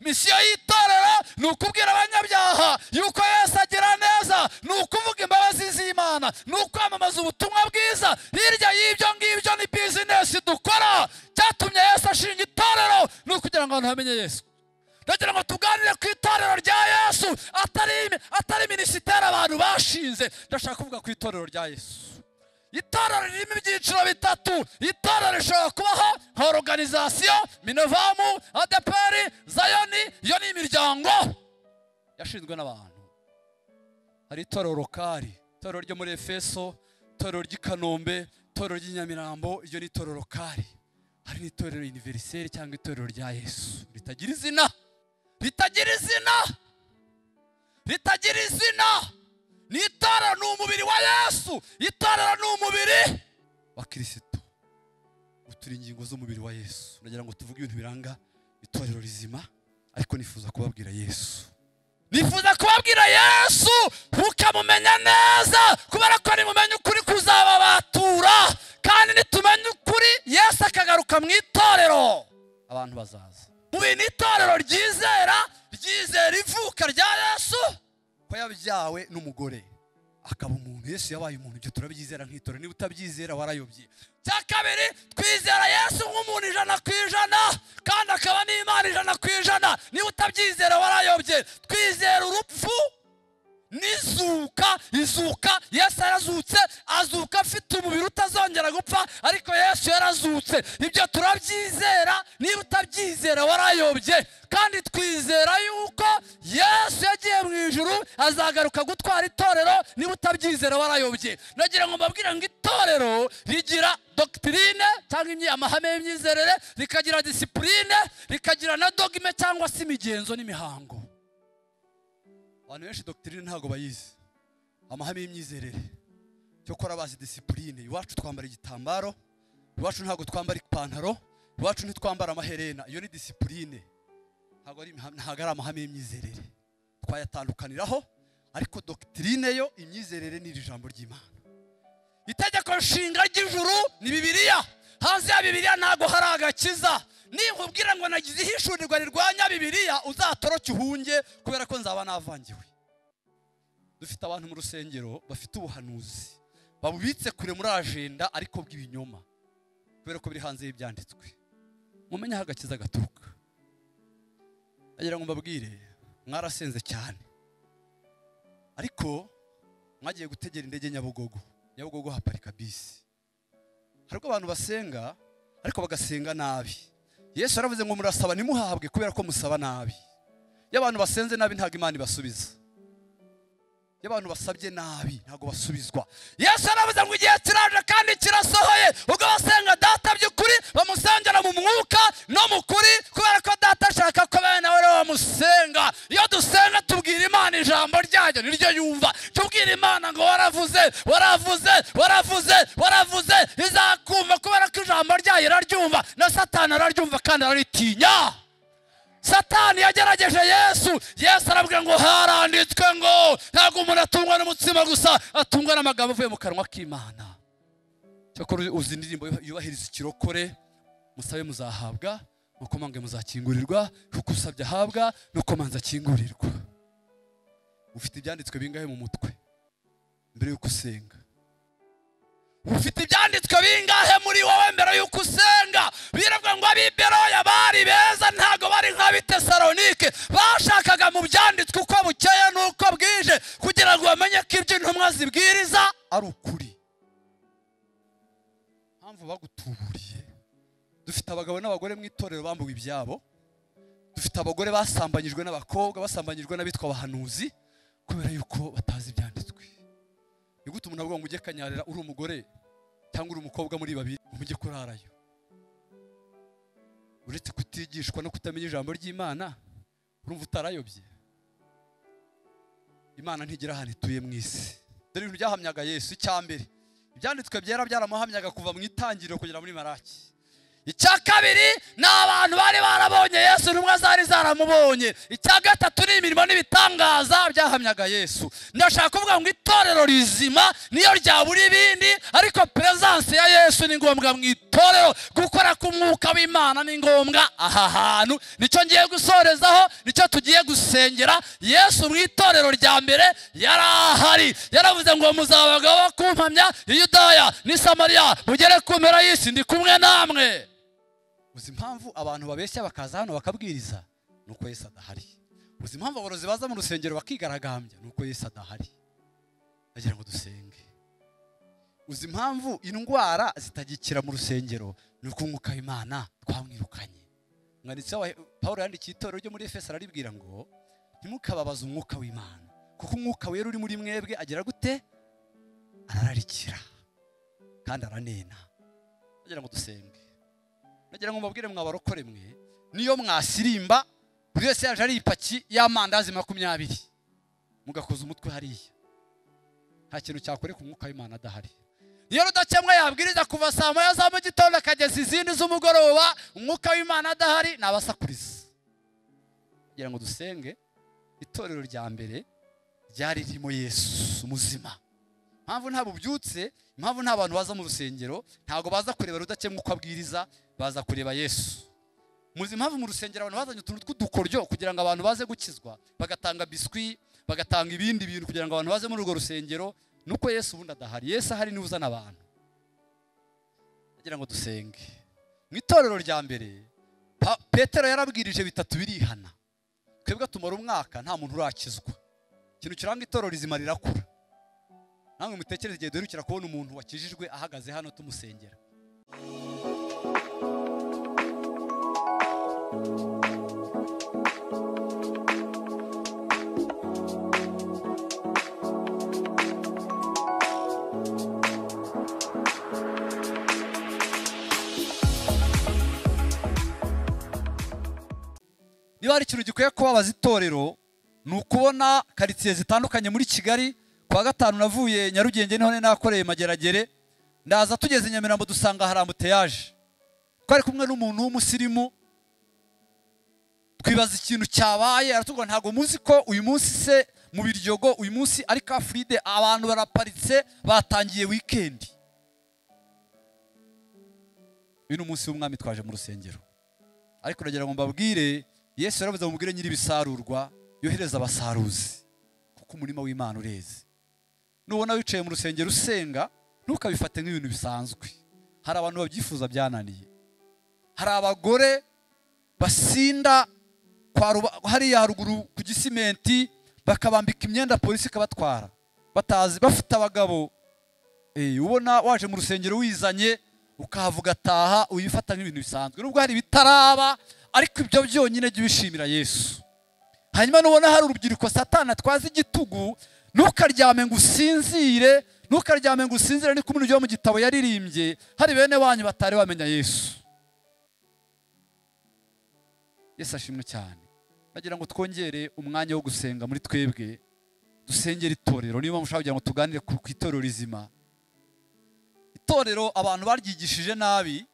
misiyo y'itorero ni ukubwira abanyabyaha yuko yesu agira neza ni ukuvuga imbabazi z'imana ni ukwamamaza ubutumwa bwiza hirya y'ibyo ngibyo ni bizinesi dukora cyatumye yesu ashinga itorero ni ukugira ngo abantu bamenye yesu ndagira ngo tuganire ku itorero rya yesu atari atari minisiteri abantu bashinze ndashaka kuvuga ku itorero rya yesu itorero ririmo ibyiciro bitatu itorero rishobora kubaho nka organizasiyo minovamu adeperi zayoni iyo ni imiryango yashinzwe n'abantu hari itorero lokari itorero ryo muri efeso itorero ry'i kanombe itorero ry'i nyamirambo iryo ni itorero lokari hari n'itorero univeriseri cyangwa itorero rya yesu ritagira izina ritagira izina ritagira izina ni itorero ni umubiri wa yesu itorero ni umubiri wa kirisitu turi ingingo z'umubiri wa yesu ndagira ngo tuvuge ibintu biranga itorero rizima ariko nifuza kubabwira yesu nifuza kubabwira yesu mukamumenya neza kubera ko nimumenya ukuri kuzababatura kandi nitumenya ukuri yesu akagaruka mu itorero abantu bazaza mu bintu itorero ryizera ryizera ivuka rya yesu ko yabyawe n'umugore akaba umuntu yesu yabaye umuntu ibyo turabyizera nk'itorero niba utabyizera warayobye cya kabiri twizera yesu nk'umuntu ijana ku ijana kandi akaba n'imana ijana ku ijana niba utabyizera warayobye twizera urupfu n'izuka izuka yesu yarazutse azuka afite umubiri utazongera gupfa ariko yesu yarazutse ibyo turabyizera niba utabyizera warayobye kandi twizera yuko yesu yagiye mu ijuru azagaruka gutwara itorero niba utabyizera warayobye nagira ngo mbabwire ngo itorero rigira dogitirine cyangwa amahame y'imyizerere rikagira disipurine rikagira na dogime cyangwa se imigenzo n'imihango abantu benshi dogitirine ntabwo bayizi amahame y'imyizerere cyokora bazi disipurine iwacu twambara igitambaro iwacu ntabwo twambara ipantaro iwacu ntitwambara amaherena iyo ni disipurine ntabwo ari imiham- ntabwo ari amahame y'imyizerere twayatandukaniraho ariko dogitirine yo imyizerere ni iri jambo ry'imana itegeko nshinga ry'ijuru ni bibiliya hanze ya bibiliya ntabwo hari agakiza ninkubwira ngo nagize ihishurirwa rirwanya bibiliya uzatoroke uhunge kubera ko nzaba navangiwe dufite abantu mu rusengero bafite ubuhanuzi babubitse kure muri ajenda ariko bw'ibinyoma kubera ko biri hanze y'ibyanditswe mumenye aho agakiza gaturuka ndagira ngo mbabwire mwarasenze cyane ariko mwagiye gutegera indege nyabugogo nyabugogo haparika bisi hari ubwo abantu basenga ariko bagasenga nabi yesu yaravuze ngo murasaba ntimuhabwe kubera ko musaba nabi iyo abantu basenze nabi ntabwo imana ibasubiza iyo abantu basabye nabi ntabwo basubizwa yesu yaravuze ngo igihe kiraje kandi kirasohoye ubwo basenga data by'ukuri bamusengera mu mwuka no mu kuri kubera ko data ashaka ko bene nawe rero bamusenga iyo dusenga tubwira imana ijambo ryayo niryo yumva tubwira imana ngo waravuze waravuze waravuze waravuze izakumva kubera ko ijambo ryayo iraryumva na satani araryumva kandi araritinya satani yagerageje yesu yesu arabwira ngo haranditswe ngo ntabwo umuntu atungwa n'umutsima gusa atungwa n'amagambo avuye mu kanwa k'imana cyakora uzi indirimbo yubahiriza ikirokore musabe muzahabwa nuko mwange muzakingurirwa kuko usabye ahabwa nuko manza akingurirwa ufite ibyanditswe bingahe mu mutwe mbere y'uko usenga ufite ibyanditswe bingahe muri wowe mbere y'uko usenga biravuga ngo abiberoya bari beza ntabwo bari nk'abitesalonike bashakaga mu byanditswe uko bukeye n'uko bwije kugira ngo bamenye ko ibyo intumwa zibwiriza ari ukuri mpamvu bagutuburiye dufite abagabo n'abagore mu itorero bambuwe ibyabo dufite abagore basambanyijwe n'abakobwa basambanyijwe n'abitwa abahanuzi kubera yuko batazi ibyanditswe ni gute umuntu avuga ngo ujye kanyarira uri umugore cyangwa uri umukobwa muri babiri umujye kurarayo uretse kutigishwa no kutamenya ijambo ry'imana urumva utarayobye imana ntigira ahantu ituye mu isi dore ibintu byahamyaga yesu icya mbere ibyanditswe byera byaramuhamyaga kuva mu itangiriro kugera muri maraki icya kabiri ni abantu bari barabonye yesu intumwa zari zaramubonye icya gatatu ni imirimo n'ibitangaza byahamyaga yesu ndashaka kuvuga ngo itorero rizima niyo ryabura ibindi ariko peresanse ya yesu ni ngombwa mu itorero gukora k'umwuka w'imana ni ngombwa aha hantu nicyo ngiye gusorezaho nicyo tugiye gusengera yesu mu itorero rya mbere yari ahari yaravuze ngo muzabaga bo kumpamya yudaya n'i samariya mugere ku mpera y'isi ndi kumwe namwe uzi impamvu abantu babeshya bakaza hano bakabwiriza ni uko yesu adahari uzi impamvu aborozi baza mu rusengero bakigaragambya ni uko yesu adahari bagira ngo dusenge uzi impamvu indwara zitagikira mu rusengero ni uko umwuka w'imana twamwirukanye umwanditsi wa paul yandikiye itorero ryo muri efeso araribwira ngo ntimukababaze umwuka w'imana kuko umwuka wera uri muri mwebwe agira gute arararikira kandi aranena ndagira ngo dusenge ndagira ngo mubabwire mwabarokore mwe niyo mwasirimba buri wese yaje ari ipaki y'amandazi makumyabiri mugakoza umutwe hariya nta kintu cyakoreka umwuka w'imana adahari iyo rudakemwa yabwiriza kuva saa moya za mu gitondo akageza izindi z'umugoroba umwuka w'imana adahari ni abasakuriza kugira ngo dusenge itorero rya mbere ryari ririmo yesu muzima impamvu nta bubyutse impamvu nta bantu baza mu rusengero ntabwo baza kureba rudakemwa uko abwiriza baza kureba yesu muzi impamvu mu rusengero abantu bazanye utuntu tw'udukoryo kugira ngo abantu baze gukizwa bagatanga biswi bagatanga ibindi bintu kugira ngo abantu baze muri urwo rusengero nuko yesu ubundi adahari yesu ahari niwe uzana abantu ndagira ngo dusenge mu itorero rya mbere Pa- petero yarabwirije bitatu birihana twebwe tumara umwaka nta muntu urakizwa ikintu kiranga itorero rizima rirakura namwe mutekereze igihe duherukira kubona umuntu wakijijwe ahagaze hano tumusengera niba hari ikintu gikwiye kubabaza itorero ni ukubona karitsiye zitandukanye muri kigali ku wa gatanu navuye nyarugenge niho nari nakoreye mageragere ndaza tugeze nyamirambo dusanga hari amuteyaje twari kumwe n'umuntu w'umusirimu twibaza ikintu cyabaye aratubwira ntabwo muzi ko uyu munsi se mu biryogo uyu munsi ari ka fride abantu baraparitse batangiye wikendi uyu ni umunsi w'umwami twaje mu rusengero ariko uragira ngo mbabwire yesu yaravuze ngo mubwire nyir'ibisarurwa yohereza abasaruzi kuko umurima w'imana ureze nubona wicaye mu rusengero usenga ntukabifate nk'ibintu bisanzwe hari abantu babyifuza byananiye hari abagore basinda kwa Ruba- hariya haruguru ku gisimenti bakabambika imyenda polisi ikabatwara batazi bafite abagabo Eh, ubona waje mu rusengero wizanye ukahavuga ataha uyifata nk'ibintu bisanzwe nubwo hari ibitaraba ariko ibyo byonyine jya ubishimira yesu hanyuma nubona hari urubyiruko satana twazi igitugu ntukaryame ngo usinzire ntukaryame ngo usinzire niko umuntu ujya mu gitabo yaririmbye hari bene wanyu batari bamenya yesu yesu ashimwe cyane ndagira ngo twongere umwanya wo gusenga muri twebwe dusengere itorero niba mushaka kugira ngo tuganire ku ku itorero rizima itorero abantu baryigishije nabi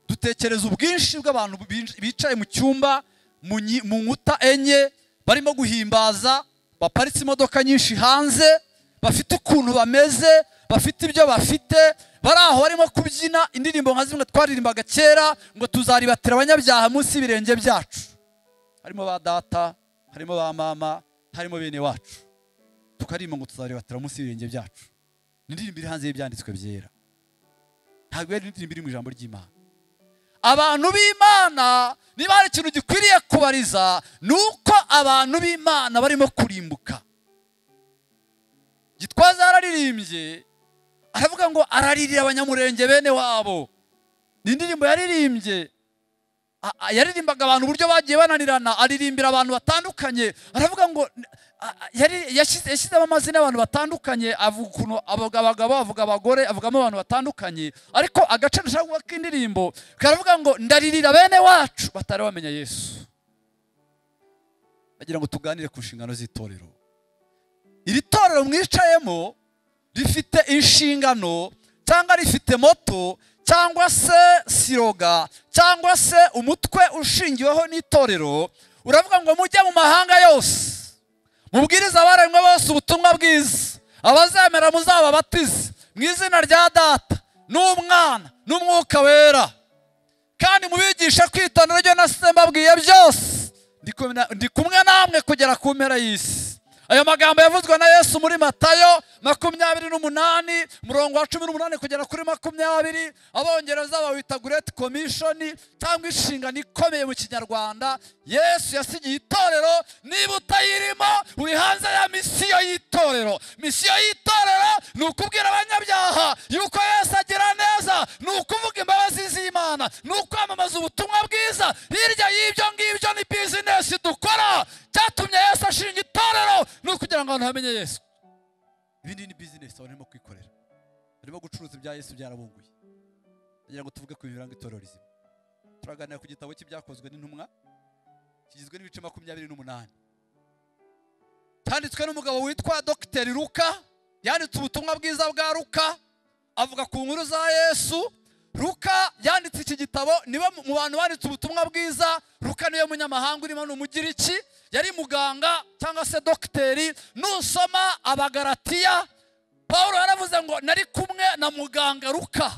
dutekereza ubwinshi bw'abantu binj- bicaye mu cyumba mu nyi- mu nkuta enye barimo guhimbaza baparitse imodoka nyinshi hanze bafite ukuntu bameze bafite ibyo bafite bari aho barimo kubyina indirimbo nka zimwe twaririmbaga kera ngo tuzaribatira abanyabyaha munsi y'ibirenge byacu harimo ba data harimo ba mama harimo bene wacu tukarimba ngo tuzaribatira munsi y'ibirenge byacu ni indirimbo iri hanze y'ibyanditswe byera ntabwo yari indirimbo iri mu ijambo ry'imana abantu b'imana niba hari ikintu gikwiriye kubariza ni uko abantu b'imana barimo kurimbuka gitwaza yararirimbye aravuga ngo araririra abanyamurenge bene wabo ni indirimbo yaririmbye a- a- yaririmbaga abantu uburyo bagiye bananirana aririmbira abantu batandukanye aravuga ngo a- a- yari- yashyize- yashyizemo amazina y'abantu batandukanye avuga ukuntu avuga abagabo avuga abagore avugamo abantu batandukanye ariko agace nshaka k'indirimbo karavuga ngo ndaririra bene wacu batari bamenya yesu bagira ngo tuganire ku nshingano z'itorero iri torero mwicayemo rifite inshingano cyangwa rifite moto cyangwa se siroga cyangwa se umutwe ushingiweho n'itorero uravuga ngo mujye mu mahanga yose mubwirize abaremwe bose ubutumwa bwiza abazemera muzababatize mu izina rya data n'umwana n'umwuka wera kandi mubigishe kwitondera ibyo nasize mbabwiye byose Ndi kumwe- ndi kumwe namwe kugera ku mpera y'isi ayo magambo yavuzwe na yesu muri matayo makumyabiri n'umunani umurongo wa cumi n'umunani kugera kuri makumyabiri abongereza bawita gureti komishoni cyangwa inshingano ikomeye mu kinyarwanda yesu yasigiye itorero niba utayirimo uri hanze ya misiyo y'itorero misiyo y'itorero ni ukubwira abanyabyaha yuko yesu agira neza ni ukuvuga imbabazi z'imana ni ukwamamaza ubutumwa bwiza hirya y'ibyo ngibyo ni bizinesi dukora cyatumye yesu ashinga itorero ni ukugira ngo abantu hamenye yesu ibindi ni bizinesi barimo kwikorera barimo gucuruza ibya yesu byarabunguye ndagira ngo tuvuge ku bintu biranga itorero rizima turaganira ku gitabo cy'ibyakozwe n'intumwa kigizwe n'ibice makumyabiri n'umunani cyanditswe n'umugabo witwa dogiteri luka yanditse ubutumwa bwiza bwa luka avuga ku nkuru za yesu luka yanditse iki gitabo niwe mu- mu bantu banditse ubutumwa bwiza luka niwe munyamahanga urimo ni umugiriki yari muganga cyangwa se dogiteri nusoma abagaratiya paul yaravuze ngo nari kumwe na muganga luka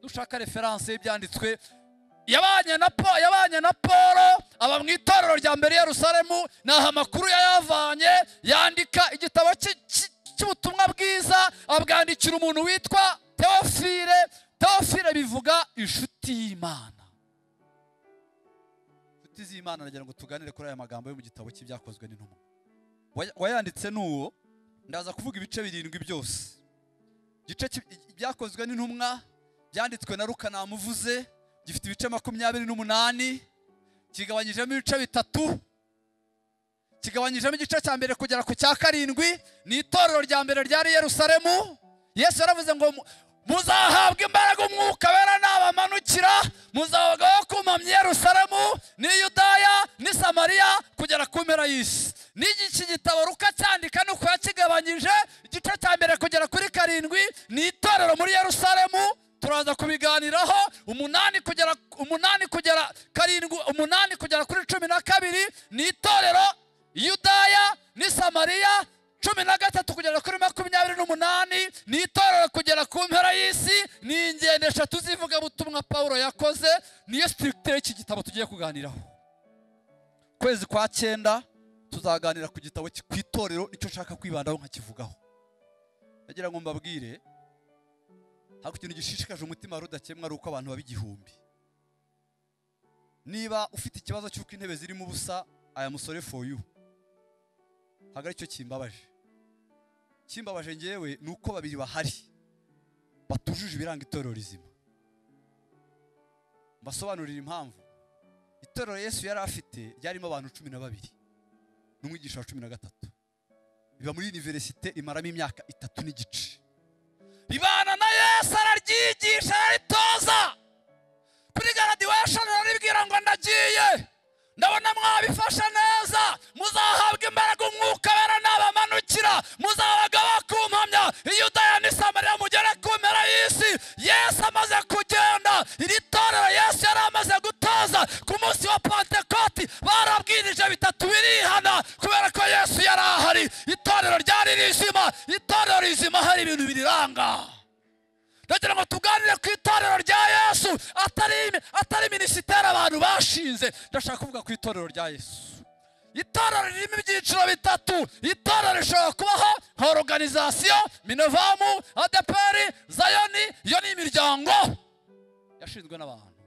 dushaka referanse y'ibyanditswe yabanye na po yabanye na paul aba mu itorero rya mbere i yerusalemu ntaho amakuru yayavanye yandika igitabo cy'i- cy'i- cy'ubutumwa bwiza abwandikira umuntu witwa teofile teofile bivuga inshuti y'imana inshuti z'imana nagira ngo tuganire kuri aya magambo yo mu gitabo cy'ibyakozwe n'intumwa Waya- wayanditse n'uwo ndaza kuvuga ibice birindwi byose igice cy'i- ibyakozwe n'intumwa byanditswe na ruka namuvuze gifite ibice makumyabiri n'umunani kigabanyijemo ibice bitatu kigabanyijemo igice cya mbere kugera ku cya karindwi ni itorero rya mbere ryari i yerusalemu yesu yaravuze ngo mu- muzahabwa imbaraga umwuka wera nabamanukira muzabaga wo kumpamya i yerusalemu n'i yudaya n'i samariya kugera ku mpera y'isi n'iki gitabo ruka cyandika ni uko yakigabanyije igice cya mbere kugera kuri karindwi ni itorero muri yerusalemu turaza kubiganiraho umunani kugera umunani kugera karindwi umunani kugera kuri cumi na kabiri ni itorero yudaya ni samariya cumi na gatatu kugera kuri makumyabiri n'umunani ni itorero kugera ku mpera y'isi ni ingendo eshatu z'ivugabutumwa paul yakoze niyo sitirikitire y'iki gitabo tugiye kuganiraho kwezi kwa cyenda tuzaganira ku gitabo ki- ku itorero nicyo nshaka kwibandaho nkakivugaho nagira ngo mbabwire hari ikintu gishishikaje umutima wari udakemwa ari uko abantu baba igihumbi niba ufite ikibazo cy'uko intebe zirimo ubusa aya musore for you ntabwo aricyo kimbabaje kimbabaje ngewe ni uko babiri bahari batujuje ibiranga itorero rizima mbasobanurira impamvu itorero yesu yari afite ryarimo abantu cumi na babiri n'umwigisha wa cumi na gatatu biba muri univerisite imaramo imyaka itatu n'igice ibana na yesu araryigisha araritoza kuri graduation araribwira ngo ndagiye ndabona mwabifashe neza muzahabwa imbaraga umwuka wera nabamanukira muzabaga bakumpamya iyudaya n'isamariya mugere ku mpera y'isi yesu amaze kugenda iri torero yesu yari amaze gutoza ku munsi wa pentekoti barabwirije bitatu birihana kubera ko yesu yari ahari itorero ryari rizima itorero rizima hari ibintu biriranga ndagira ngo tuganire ku itorero rya yesu atari atari minisiteri abantu bashinze ndashaka kuvuga ku itorero rya yesu itorero ririmo ibyiciro bitatu itorero rishobora kubaho nka organizasiyo minovamu adeperi zayoni iyo ni imiryango yashinzwe n'abantu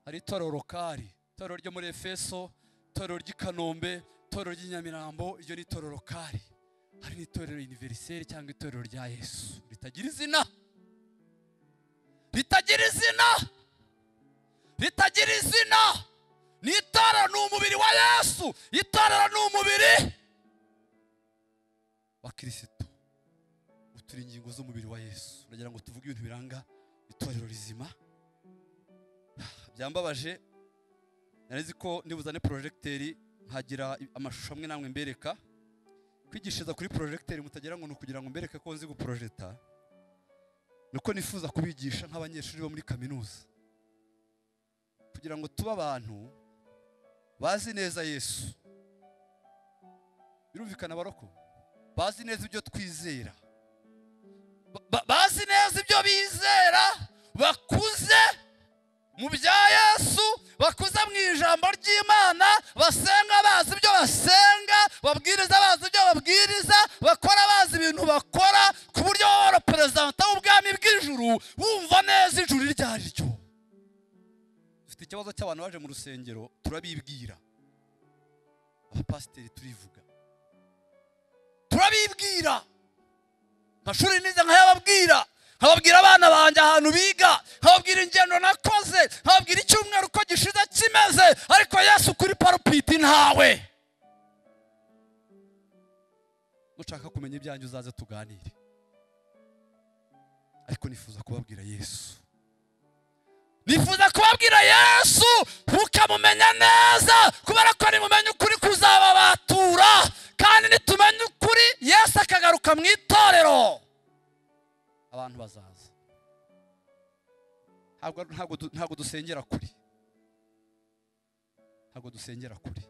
hari itorero lokari itorero ryo muri efeso itorero ry'i kanombe itorero ry'i nyamirambo iryo ni itorero lokari hari n'itorero univeriseri cyangwa itorero rya yesu ritagira izina ritagira izina ritagira izina ni itorero ni umubiri wa yesu itorero ni umubiri wa kirisitu ubu turi ingingo z'umubiri wa yesu ndagira ngo tuvuge ibintu biranga itorero rizima byambabaje nari nzi ko nibuzane porojegiteri nkagira amashusho amwe namwe mbereka kwigishiriza kuri porojegiteri mutagira ngo ni ukugira ngo mbereke ko nzi guporojeta niko nifuza kubigisha nk'abanyeshuri bo muri kaminuza kugira ngo tube abantu bazi neza yesu birumvikana baroko bazi neza ibyo twizera Ba- ba- bazi neza ibyo bizera bakuze mu bya yesu bakuze mu ijambo ry'imana basenga bazi ibyo basenga babwiriza bazi ibyo babwiriza bakora bazi ibintu bakora ku buryo baba perezida w'ubwami bw'ijuru wumva neza ijuru iryo ari ryo dufite ikibazo cy'abantu baje mu rusengero turabibwira abapasiteri turivuga turabibwira amashuri nize nkayababwira nkababwira abana banjye ahantu biga nkababwira ingendo nakoze nkababwira icyumweru uko gishize kimeze ariko yesu kuri parupiti ntawe nushaka kumenya ibyanjye uzaze tuganire ariko nifuza kubabwira yesu nifuza kubabwira yesu mukamumenya neza kubera ko nimumenya ukuri kuzababatura kandi nitumenya ukuri yesu akagaruka mu itorero abantu bazaza ntabwo ntabwo du- ntabwo dusengera kuri ntabwo dusengera kuri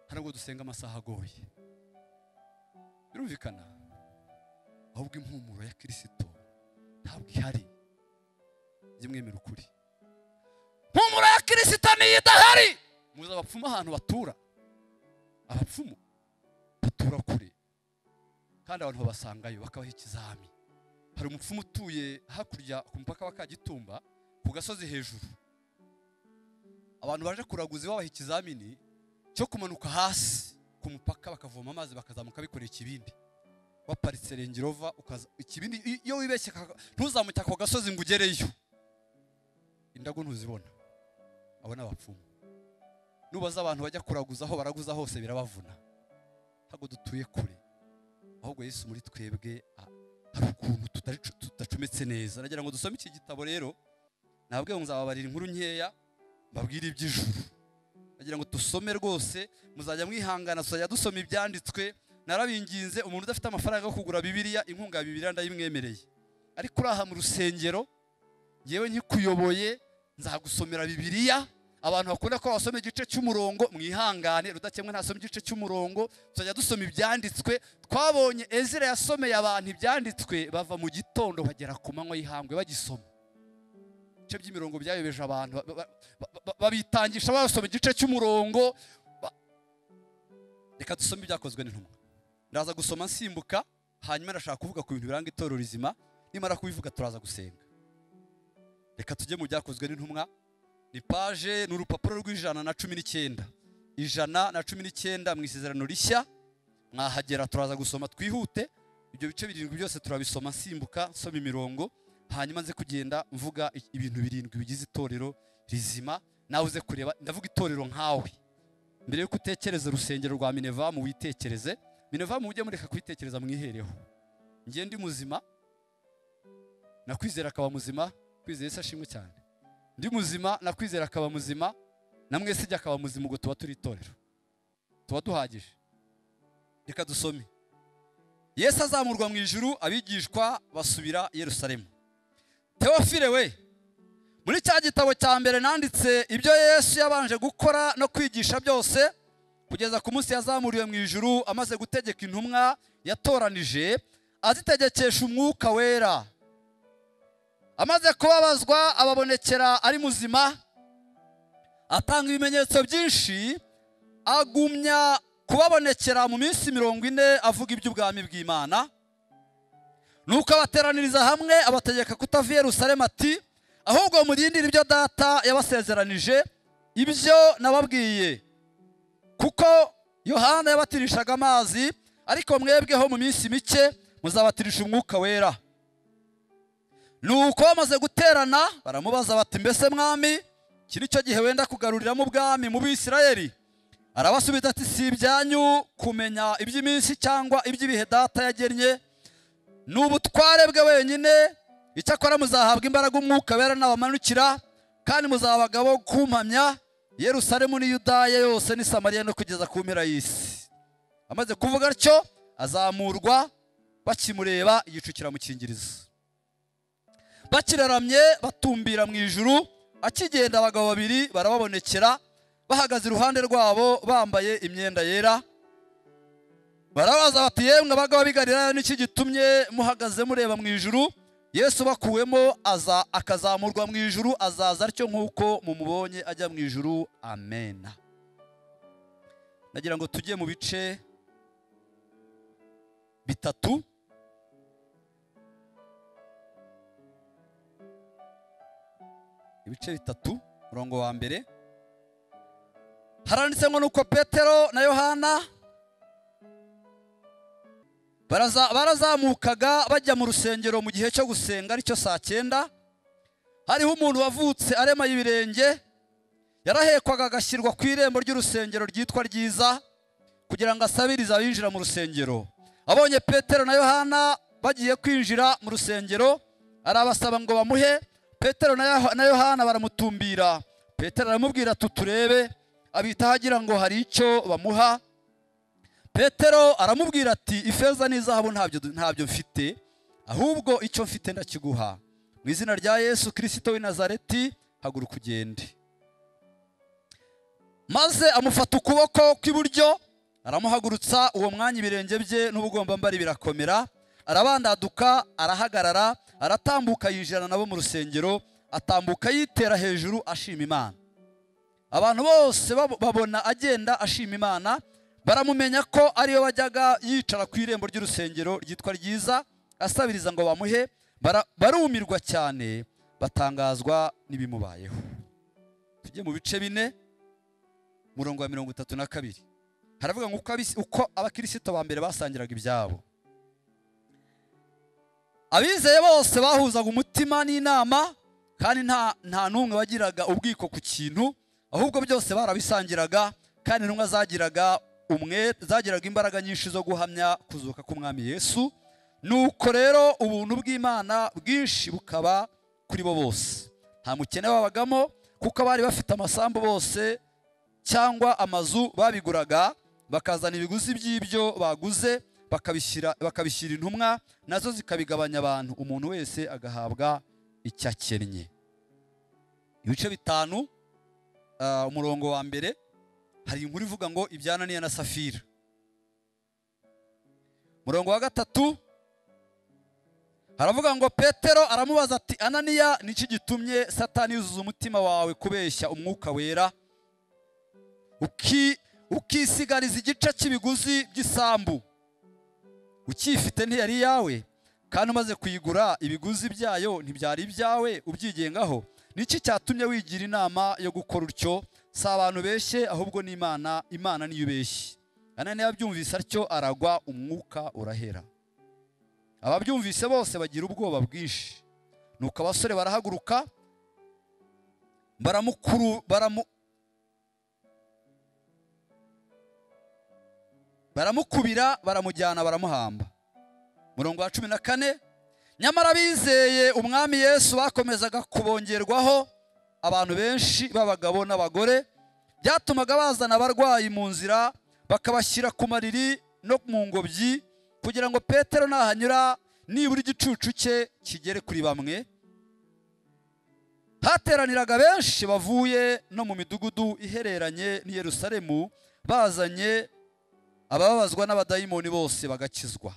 hari ubwo dusenga amasaha agoye birumvikana ahubwo impumuro ya kirisito ntabwo ihari jya mwemera ukuri impumuro ya kirisito niyo idahari muzi abapfumu ahantu batura abapfumu batura kure kandi abantu babasangayo bakabaha ikizami hari umupfumu utuye hakurya ku mupaka wa kagitumba ku gasozi hejuru abantu baje kuraguza babaha ikizamini cyo kumanuka hasi ku mupaka bakavoma amazi bakazamuka bikoreye ikibindi waparitse rengerova ukaza ikibindi i- iyo wibeshye kaka- ntuzamuke ako gasozi ngo ugereyo indagu ntuzibona abo ni abapfumu nubaza abantu bajya kuraguza aho baraguza hose birabavuna ntabwo dutuye kure ahubwo yesu muri twebwe a- hari ukuntu tutari- tudacometse neza nagira ngo dusome iki gitabo rero nababwiye ngo nzababarira inkuru nkeya mbabwire iby'ijuru nagira ngo dusome rwose muzajya mwihangana tuzajya dusoma ibyanditswe narabinginze umuntu udafite amafaranga yo kugura bibiliya inkunga ya bibiliya ndayimwemereye ariko uraha mu rusengero ngewe nkikuyoboye nzagusomera bibiliya abantu bakunda ko basoma igice cy'umurongo mwihangane rudakemwa ntasoma igice cy'umurongo tuzajya dusoma ibyanditswe twabonye ezira yasomeye abantu ibyanditswe bava mu gitondo bagera ku manywa y'ihambwe bagisoma ibice by'imirongo byayobeje abantu ba- ba- ba- ba- babitangisha basoma igice cy'umurongo ba- reka dusome ibyakozwe n'intumwa ndaza gusoma nsimbuka hanyuma ndashaka kuvuga ku bintu biranga itorero rizima nimara kubivuga turaza gusenga reka tujye mu byakozwe n'intumwa ni paje ni urupapuro rw'ijana na cumi n'icyenda ijana na cumi n'icyenda mu isezerano rishya mwahagera turaza gusoma twihute ibyo bice birindwi byose turabisoma nsimbuka nsoma imirongo hanyuma nze kugenda mvuga i- ibintu birindwi bigize itorero rizima nawe uze kureba ndavuga itorero nkawe mbere yuko utekereza urusengero rwa minevamu witekereze minevamu mujye mureka kuyitekereza mwihereho njye ndi muzima nakwizera akaba muzima kwizera isi ashimwe cyane ndi muzima nakwizera akaba muzima na mwese ijya akaba muzima ubwo tuba turi itorero tuba duhagije reka dusome yesu azamurwa mu ijuru abigishwa basubira i yerusalemu teofile we muri cya gitabo cya mbere nanditse ibyo yesu yabanje gukora no kwigisha byose kugeza ku munsi yazamuriwe mu ijuru amaze gutegeka intumwa yatoranije azitegekesha umwuka wera amaze kubabazwa ababonekera ari muzima atanga ibimenyetso byinshi agumya kubabonekera mu minsi mirongo ine avuga iby'ubwami bw'imana nuko abateraniriza hamwe abategeka kutava i yerusalemu ati ahubwo murindire ibyo data yabasezeranije ibyo nababwiye kuko yohana yabatirishaga amazi ariko mwebweho mu minsi mike muzabatirisha umwuka wera nuko bamaze guterana baramubaza bati mbese mwami iki ni cyo gihe wenda kugaruriramo ubwami mu bisirayeli arabasubiza ati si ibyanyu kumenya iby'iminsi cyangwa iby'ibihe data yagennye ni ubutware bwe wenyine icyakora muzahabwa imbaraga umwuka wera nabamanukira kandi muzaba abagabo kumpamya yerusalemu ni yudaya yose ni samariya no kugeza ku mpera y'isi amaze kuvuga atyo azamurwa bakimureba igicu kiramukingiriza bakiraramye batumbira mu ijuru akigenda abagabo babiri barababonekera bahagaze iruhande rwabo bambaye imyenda yera barabaza bati yemwe abagabo bigarira n'iki gitumye muhagaze mureba mu ijuru yesu bakuwemo aza akazamurwa mu ijuru azaza atyo nk'uko mumubonye ajya mu ijuru amena nagira ngo tujye mu bice bitatu ibice bitatu umurongo wa mbere haranditse ngo nuko petero na yohana baraza- barazamukaga bajya mu rusengero mu gihe cyo gusenga aricyo saa cyenda hariho umuntu wavutse aremaye ibirenge yarahekwaga agashyirwa ku irembo ry'urusengero ryitwa ryiza kugira ngo asabirize abinjira mu rusengero abonye petero na yohana bagiye kwinjira mu rusengero arabasaba ngo bamuhe petero na Yoha- na yohana baramutumbira petero aramubwira ati turebe abitaho agira ngo hari icyo bamuha petero aramubwira ati ifeza n'izahabu ntabyo ntabyo mfite ahubwo icyo mfite ndakiguha mu izina rya yesu kirisito w'i nazareti haguruka ugende maze amufata ukuboko kw'iburyo aramuhagurutsa uwo mwanya ibirenge bye n'ubugombambari birakomera arabandaduka arahagarara aratambuka yinjirana nabo mu rusengero atambuka yitera hejuru ashima imana abantu bose babo- babona agenda ashima imana baramumenya ko ariyo bajyaga yicara ku irembo ry'urusengero ryitwa ryiza asabiriza ngo bamuhe bara- barumirwa cyane batangazwa n'ibimubayeho tujye mu bice bine umurongo wa mirongo itatu na kabiri haravuga ngo uko abisi- uko abakirisito ba mbere basangiraga ibyabo abizeye bose bahuzaga umutima n'inama kandi nta nta n'umwe wagiraga ubwiko ku kintu ahubwo byose barabisangiraga kandi intumwa zagiraga umwe zagiraga imbaraga nyinshi zo guhamya kuzuka k'umwami yesu nuko rero ubuntu bw'imana bwinshi bukaba kuri bo bose nta mukene babagamo kuko abari bafite amasambu bose cyangwa amazu babiguraga bakazana ibiguzi by'ibyo baguze bakabishyira bakabishyira intumwa nazo zikabigabanya abantu umuntu wese agahabwa icyo akennye ibice bitanu ah, umurongo wa mbere hari inkuru ivuga ngo ibyananiye na safira umurongo wa gatatu haravuga ngo petero aramubaza ati ananiya niki gitumye satani yuzuza umutima wawe kubeshya umwuka wera uki- ukisigariza igice cy'ibiguzi by'isambu ukiyifite ntiyari iyawe kandi umaze kuyigura ibiguzi byayo ntibyari ibyawe ubyigengaho niki cyatumye wigira inama yo gukora utyo si abantu beshye ahubwo n'imana imana niyo ubeshye ananiya yabyumvise atyo aragwa umwuka urahera ababyumvise bose bagira ubwoba bwinshi nuko abasore barahaguruka baramukuru baramu, baramukubira baramujyana baramuhamba murongo wa cumi na kane nyamara abizeye umwami yesu bakomezaga kubongerwaho abantu benshi b'abagabo n'abagore byatumaga bazana abarwayi mu nzira bakabashyira ku mariri no mu ngobyi kugira ngo petero nahanyura nibura igicucu cye kigere kuri bamwe hateraniraga benshi bavuye no mu midugudu ihereranye n'i yerusalemu bazanye abababazwa n'abadayimoni bose bagakizwa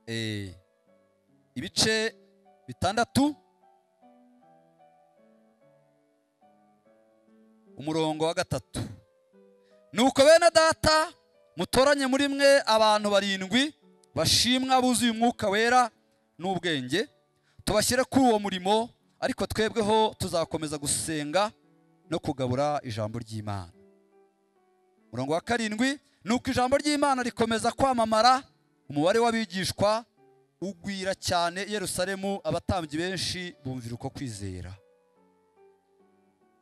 Eh, ibice bitandatu umurongo wa gatatu nuko bene data mutoranye muri mwe abantu barindwi bashimwa buzuye umwuka wera n'ubwenge tubashyire kuri uwo murimo ariko twebweho tuzakomeza gusenga no kugabura ijambo ry'imana umurongo wa karindwi ni uko ijambo ry'imana rikomeza kwamamara umubare w'abigishwa ugwira cyane i yerusalemu abatambyi benshi bumvira uko kwizera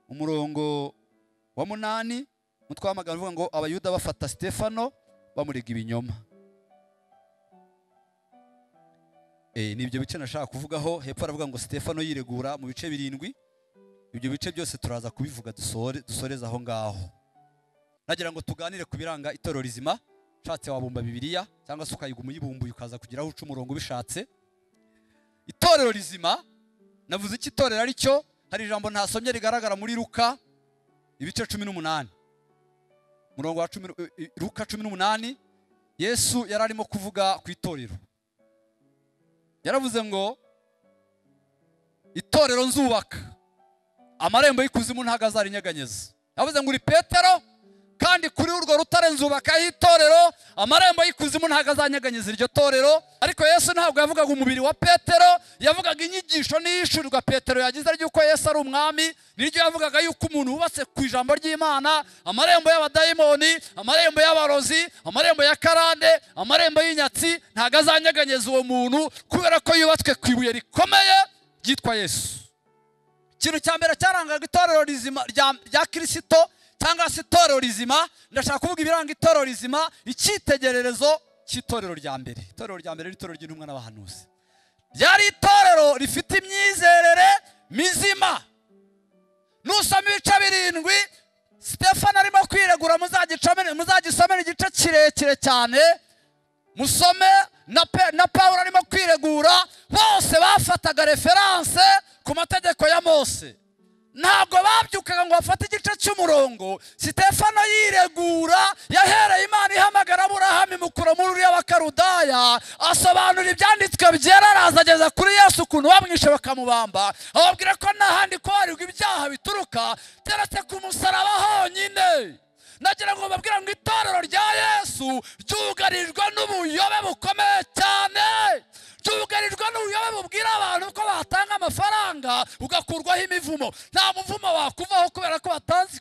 umurongo wa munani umutwe w'amagambo uvuga ngo abayuda bafata sitefano bamurega ibinyoma Eh, ni ibyo bice nashaka kuvugaho hepfo aravuga ngo sitefano yiregura mu bice birindwi ibyo bice byose turaza kubivuga dusore- dusoreze aho ngaho nagira ngo tuganire ku biranga itorero rizima ushatse wabumba bibiliya cyangwa se ukayiga umuyibumbuye ukaza kugeraho uca umurongo ubishatse itorero rizima navuze iki itorero ari cyo hari ijambo ntasomye rigaragara muri ruka ibice cumi n'umunani murongo wa cumi n'u- i- i- ruka cumi n'umunani yesu yari arimo kuvuga ku itorero yaravuze ngo itorero nzubaka amarembo y'ikuzimu ntago azarinyeganyeza yavuze ngo uri petero kandi kuri urwo rutare nzubakaho itorero amarembo y'ikuzimu ntago azanyeganyeza iryo torero ariko yesu ntabwo yavugaga umubiri wa petero yavugaga inyigisho n'iyishurirwa petero yagize ry'uko yesu ari umwami niryo yavugaga yuko umuntu wubatse ku ijambo ry'imana amarembo y'abadayimoni amarembo y'abarozi amarembo ya karande amarembo y'inyatsi ntago azanyeganyeza uwo muntu kubera ko yubatswe ku ibuye rikomeye ryitwa yesu ikintu cya mbere cyarangaga itorero rizima rya, rya kirisito cyangwa se itorero rizima ndashaka kuvuga ibiranga itorero rizima icyitegererezo cy'itorero rya mbere itorero rya mbere n'itorero ry'intumwa n'abahanuzi ryari itorero rifite imyizerere mizima nusoma ibice birindwi sitefano arimo kwiregura muzagicome- muzagisomere igice kirekire cyane musome na, Pe- na Pawulo arimo kwiregura bose bafataga referanse ku mategeko ya Mose ntabwo babyukaga ngo bafate igice cy'umurongo sitefano yiregura yahereye imana ihamagara aburahamu imukura muri uriya bakarudaya asobanura ibyanditswe byera araza ageza kuri yesu ukuntu bamwishe bakamubamba ababwira ko nta handi kubarirwa ibyaha bituruka keretse ku musaraba honyine nagira ngo babwire ngo itorero rya yesu ryugarijwe n'ubuyobe bukomeye cyane ryugarijwe n'ubuyobe bubwira abantu ko batanga amafaranga ugakurwaho imivumo nta muvumo wakuvaho kubera ko batanze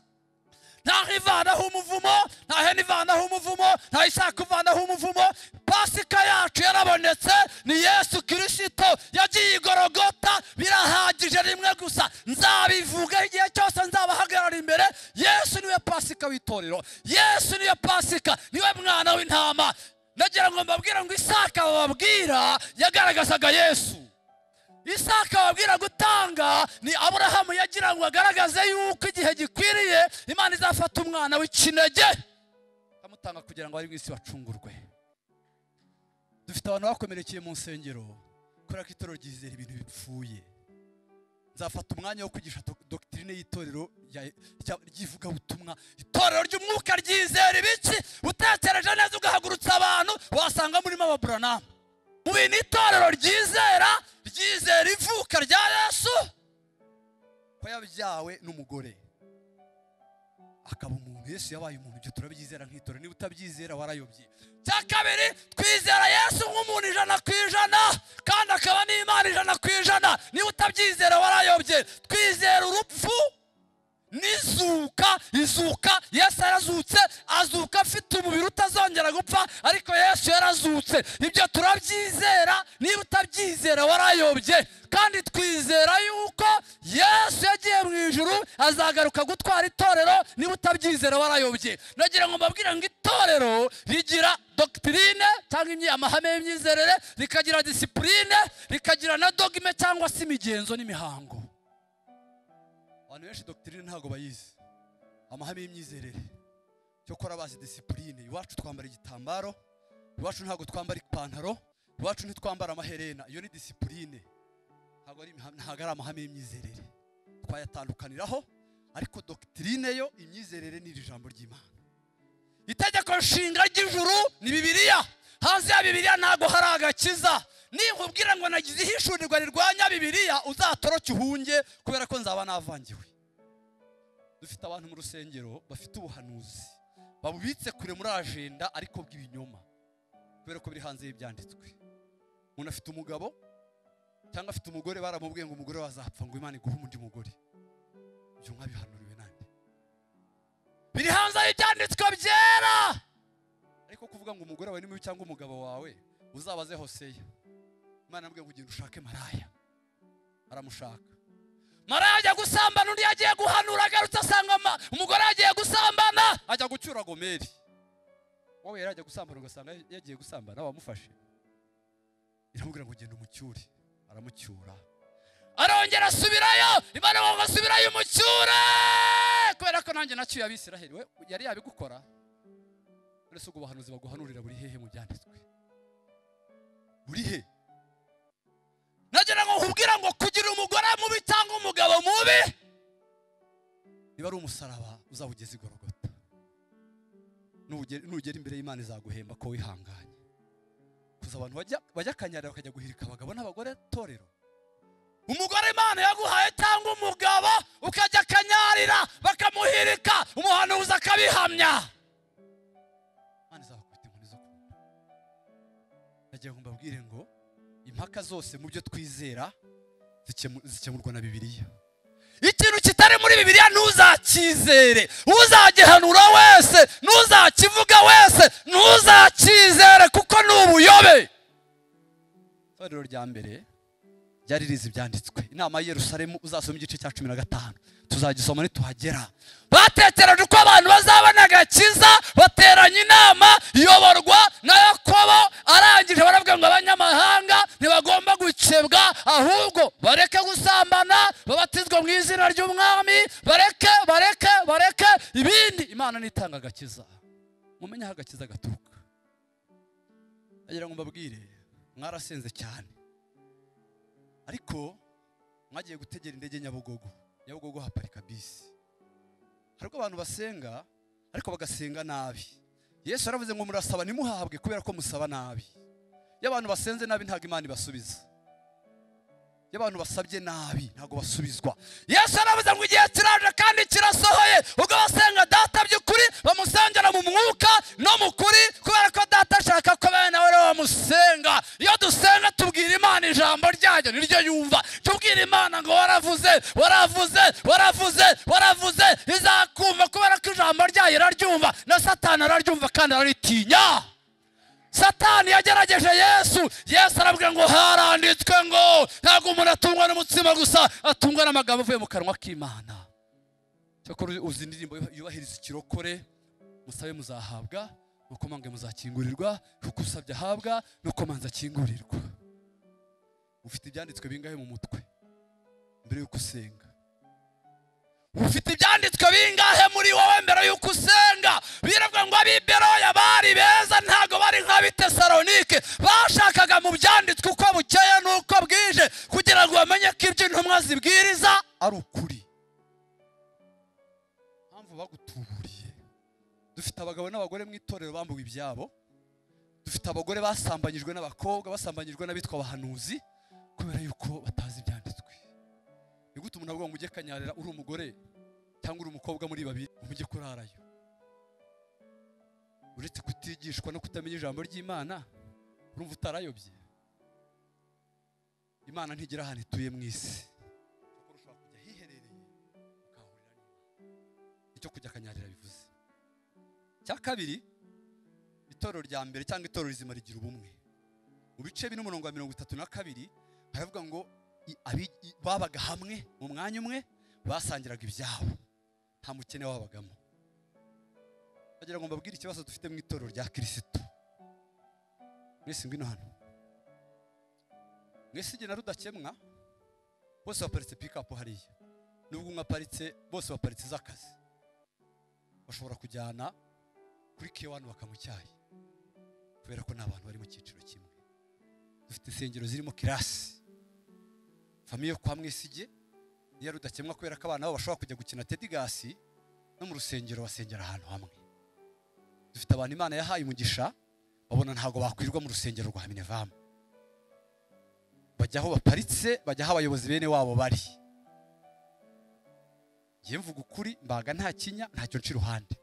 ntaho ivanaho umuvumo nta hene ivanaho umuvumo nta ishaka ivanaho umuvumo pasika yacu yarabonetse ni yesu kirisito yagiye i gorogota birahagije rimwe gusa nzabivuga igihe cyose nzabahagarara imbere yesu niwe pasika w'itorero yesu niwe pasika niwe mwana w'intama nagira ngo mbabwire ngo isaka bababwira yagaragazaga yesu isaka babwira gutanga ni aburahamu yagira ngo agaragaze yuko igihe gikwiriye imana izafata umwana w'ikinege ikamutanga kugira ngo abari mu isi bacungurwe dufite abantu bakomerekeye mu nsengero kubera ko itorero ryizera ibintu bipfuye nzafata umwanya wo kwigisha do- dogitirine y'itorero rya- rya- ry'ivugabutumwa itorero ry'umwuka ryizera ibiki utekereje neza ugahagurutsa abantu wasanga murimo ababuranamu mu bintu itorero ryizera ryizera ivuka rya yesu ko yabyawe n'umugore akaba umuntu yesu yabaye umuntu ibyo turabyizera nk'itorero niba utabyizera warayobye cya kabiri twizera yesu nk'umuntu ijana ku ijana kandi akaba n'imana ijana ku ijana niba utabyizera warayobye twizera urupfu n'izuka izuka yesu yarazutse azuka afite umubiri utazongera gupfa ariko yesu yarazutse ibyo turabyizera niba utabyizera warayobye kandi twizera yuko yesu yagiye mu ijuru azagaruka gutwara itorero niba utabyizera warayobye nagira ngo mbabwire ngo itorero rigira dogitirine cyangwa imyi- amahame y'imyizerere rikagira disipurine rikagira na dogime cyangwa se imigenzo n'imihango abantu benshi dogitirine ntabwo bayizi amahame y'imyizerere cyokora bazi disipurine iwacu twambara igitambaro iwacu ntabwo twambara ipantaro iwacu ntitwambara amaherena iyo ni disipurine ntabwo ari imiham- ntabwo ari amahame y'imyizerere twayatandukaniraho ariko dogitirine yo imyizerere ni iri jambo ry'imana itegeko nshinga ry'ijuru ni bibiliya hanze ya bibiliya ntabwo hari agakiza ninkubwira ngo nagize ihishurirwa rirwanya bibiliya uzatoroke uhunge kubera ko nzaba navangiwe dufite abantu mu rusengero bafite ubuhanuzi babubitse kure muri ajenda ariko bw'ibinyoma kubera ko biri hanze y'ibyanditswe umuntu afite umugabo cyangwa afite umugore baramubwiye ngo umugore wazapfa ngo imana iguhe undi mugore ibyo mwabihanuriwe nande biri hanze y'ibyanditswe byera ariko kuvuga ngo umugore wawe ni mubi cyangwa umugabo wawe uzabaze hoseya imana yamubwiye ngo ugenda ushake maraya aramushaka maraya ajya gusambana undi yagiye guhanura agarutse asanga ma- umugore yagiye gusambana ajya gucyura gomeri wowe yari ajya gusambana ugasanga yagiye gusambana wamufashe iramubwira ngo genda umucyure aramucyura arongera asubirayo imana ngo asubirayo umucyure kubera ko nanjye nacyuye abisiraheli we yari yabigukora none se ubwo buhanuzi baguhanurira buri hehe mu byanditswe buri he nagira ngo mubi niba ari umusaraba uzawugeze igorogota nugera imbere y'imana izaguhemba ko wihanganye kuza abantu bajya bajya akanyarira bakajya guhirika abagabo n'abagore torero umugore imana yaguhaye cyangwa umugabo ukajya akanyarira bakamuhirika umuhanuzi akabihamya imana izabakubita inkoni zo kumva nagira ngo mbabwire ngo impaka zose mu byo twizera zikemu- zikemurwa na bibiliya ikintu kitari muri bibiliya ntuzacyizere uzagihanura wese ntuzakivuga wese ntuzacyizere kuko ni ubuyobe itorero rya mbere ryari rizi ibyanditswe inama y'i yerusalemu uzasoma igice cya cumi na gatanu tuzagisoma nituhagera batekereje uko abantu bazabona agakiza bateranya inama iyoborwa na yakobo arangije baravuga ngo abanyamahanga ntibagomba gukebwa ahubwo bareke gusambana babatizwe mu izina ry'umwami bareke bareke bareke ibindi imana nitanga agakiza mumenye aho agakiza gaturuka nagira ngo mbabwire mwarasenze cyane ariko mwagiye gutegera indege nyabugogo nyabugogo haparika bisi hari ubwo abantu basenga ariko bagasenga nabi yesu yaravuze ngo murasaba ntimuhahabwe kubera ko musaba nabi iyo abantu basenze nabi ntabwo imana ibasubiza iyo abantu basabye nabi ntabwo basubizwa yesu yaravuze ngo igihe kiraje kandi kirasohoye ubwo basenga data by'ukuri bamusengera mu mwuka no mu kuri kubera ko data ashaka ko bene nawe ariwe bamusenga iyo dusenga tubwira imana ijambo ryayo niryo yumva tubwira imana ngo waravuze waravuze waravuze waravuze izakumva kubera ko ijambo ryayo iraryumva na satani araryumva kandi araritinya satani yagerageje yesu yesu arabwira ngo haranditswe ngo ntabwo umuntu atungwa n'umutsima gusa atungwa n'amagambo avuye mu kanwa k'imana cyakora uzi indirimbo yubahiriza ikirokore musabe muzahabwa nuko mwange muzakingurirwa kuko usabye ahabwa nuko manza akingurirwa ufite ibyanditswe bingahe mu mutwe mbere y'uko usenga ufite ibyanditswe bingahe muri wowe mbere y'uko usenga biravuga ngo ab'iberoya bari beza ntabwo bari nk'abitesalonike bashakaga mu byanditswe uko bukeye n'uko bwije kugira ngo bamenye ko ibyo intumwa zibwiriza ari ukuri mpamvu bagutuburiye dufite abagabo n'abagore mu itorero bambuwe ibyabo dufite abagore basambanyijwe n'abakobwa basambanyijwe n'abitwa abahanuzi kubera yuko batazi ibyanditswe ni gute umuntu avuga ngo ujye kanyarira uri umugore cyangwa uri umukobwa muri babiri umujye kurarayo uretse kutigishwa no kutamenya ijambo ry'imana urumva utarayobye imana ntigira ahantu ituye mu isi kuko ushobora kujya hiherereye ukahahurira n'Imana. icyo kujya kanyarira bivuze cya kabiri itorero rya mbere cyangwa itorero rizima rigira ubumwe mu bice bine umurongo wa mirongo itatu na kabiri haravuga ngo i- abi- i- babaga hamwe mu mwanya umwe basangiraga ibyabo nta mukene wabagamo bagira ngo mbabwire ikibazo dufite mu itorero rya kirisitu mwese ngwino hano mwese igihe na rudakemwa bose baparitse pikapu hariya nubwo umwe aparitse bose baparitse z'akazi bashobora kujyana kuri kewani bakamucyaye kubera ko ni abantu bari mu cyiciro kimwe dufite insengero zirimo kirasi famiye kwa mwisige niyo rudakemwa kubera ko abana babo bashobora kujya gukina tedigasi no mu rusengero basengera ahantu hamwe dufite abantu imana yahaye umugisha babona ntabwo bakwirirwa mu rusengero rwa minevamu bajya aho baparitse bajya aho abayobozi bene wabo bari ngiye mvuga ukuri mbaga nta kinya ntacyo nca iruhande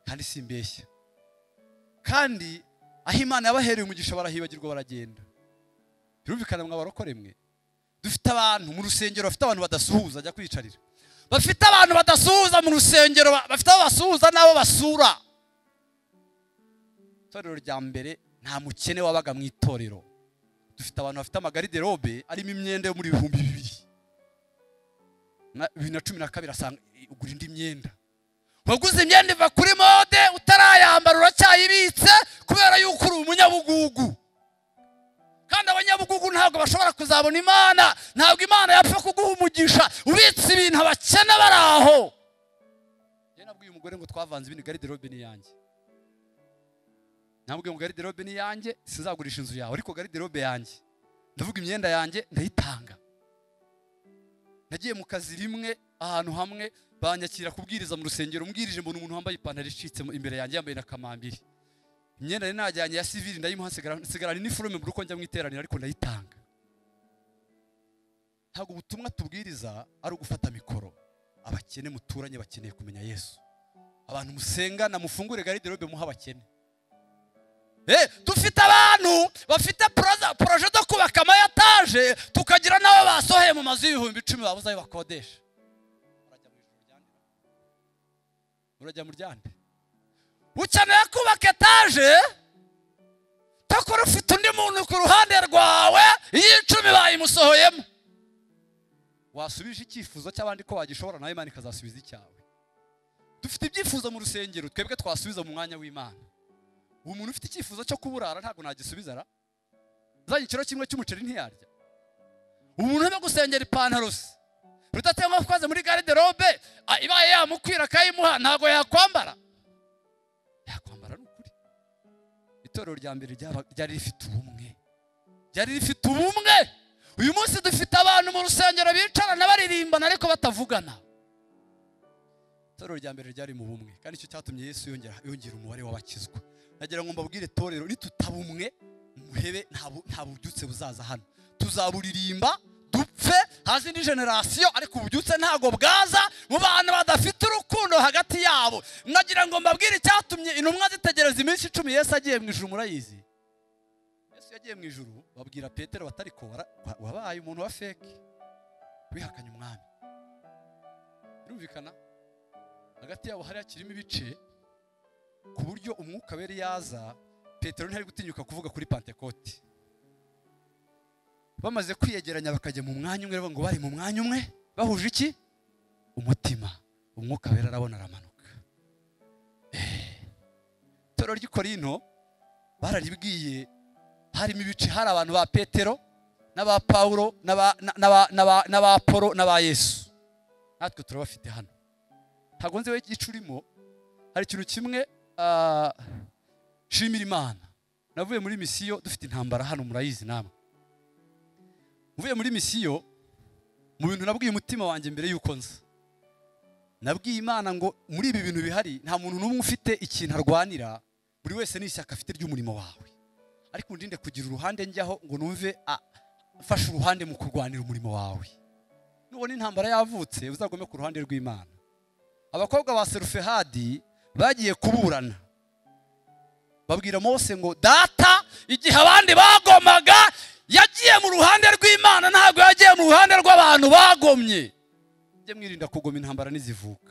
kandi simbeshya kandi aho imana yabahereye umugisha barahibagirwa baragenda birumvikana mwabarokore mwe dufite abantu mu rusengero bafite abantu badasuhuza ajya kwiyicarira bafite abantu badasuhuza mu rusengero ba- bafite abo basuhuza n'abo basura itorero rya mbere nta mukene wabaga mu itorero dufite abantu bafite amagariderobe arimo imyenda yo muri ibihumbi bibiri na- bibiri na cumi na kabiri asanga ugura indi myenda waguze imyenda iva kuri mode utarayambara uracyayibitse kubera yuko uri umunyabugugu kandi abanyabugugu ntabwo bashobora kuzabona imana ntabwo imana yapfa kuguha umugisha ubitse ibintu abakene bari aho njye nabwiye umugore ngo twavanze ibintu gariderobe ni iyanjye nabwiye ngo gariderobe ni iyanjye sinzagurisha inzu yawe ariko gariderobe yanjye ndavuga imyenda yanjye ndayitanga nagiye mu kazi rimwe ahantu hamwe banyakira kubwiriza mu rusengero mbwirije mbona umuntu wambaye ipantaro icitse mu- imbere yanjye yambaye na kamambiri imyenda nari najyanye ya sivili ndayimuha nsigara- nsigarana iniforume mu rugo njya mu iteraniro ariko ndayitanga ntabwo ubutumwa tubwiriza ari ugufata mikoro abakene muturanye bakeneye kumenya yesu abantu musengana mufungure gariderobe muha abakene Eh, dufite abantu bafite poroza- poroje zo kubaka amayataje tukagira n'abo basohoye mu mazu y'ibihumbi icumi babuze ayo bakodesha Urajya mu ijuru ryande? urajya mu ryande ukeneye kubaka etaje takora ufite undi muntu ku ruhande rwawe iy'icumi bayimusohoyemo wasubije icyifuzo cy'abandi ko wagishobora nawe imana ikazasubiza icyawe dufite ibyifuzo mu rusengero twebwe twasubiza mu mwanya w'imana uwo muntu ufite icyifuzo cyo kuburara ntabwo nagisubiza ra azanye ikiro kimwe cy'umuceri ntiyarya umuntu urimo gusengera ipantaro se rudatemba kwaze muri gariderobe a- ibaye yamukwira akayimuha ntabwo yakwambara yakwambara ni ukuri itorero rya mbere ryaba- ryari rifite ubumwe ryari rifite ubumwe uyu munsi dufite abantu mu rusengero bicarana baririmbana ariko batavugana itorero rya mbere ryari mu bumwe kandi icyo cyatumye yesu yongera yongera umubare w'abakizwa nagira ngo mbabwire itorero nitutaba umuhebe nta bu- nta bubyutse buzaza hano tuzaburirimba dupfe haze indi generasiyo ariko ububyutse ntabwo bwaza mu bantu badafite urukundo hagati yabo nagira ngo mbabwire icyatumye intumwa zitegereza iminsi icumi yesu agiye mu ijuru murayizi yesu yagiye mu ijuru babwira petero batari ko "Wara- wa- wabaye umuntu wa feke wihakanye umwami birumvikana hagati yabo hari hakirimo ibice ku buryo umwuka we yaza petero ntari gutinyuka kuvuga kuri pantekoti bamaze kwiyegeranya bakajya mu mwanya umwe ngo bari mu mwanya umwe bahuje iki umutima umwuka wera arabona aramanuka Eh. itorero ry'i korino bararibwiye harimo ibice hari abantu ba petero n'aba pawulo n'aba- na- n'aba- n'aba- n'aba polo n'aba yesu natwe turabafite hano ntabwo nzi we igice urimo hari ikintu kimwe ah, shimira imana navuye muri misiyo dufite intambara hano murayizi namwe mvuye muri misiyo mu bintu nabwiye umutima wanjye mbere y'uko nza nabwiye imana ngo muri ibi bintu bihari nta muntu n'umwe ufite ikintu arwanira buri wese n'ishyaka afite ry'umurimo wawe ariko undinde kugira uruhande njyaho ngo numve ah, mfashe uruhande mu kurwanira umurimo wawe nubona intambara yavutse uzagome ku ruhande rw'imana abakobwa ba serufehadi bagiye kuburana babwira mose ngo data igihe abandi bagomaga yagiye mu ruhande rw'imana ntabwo yagiye mu ruhande rw'abantu bagomye mujye mwirinda kugoma intambara n'izivuka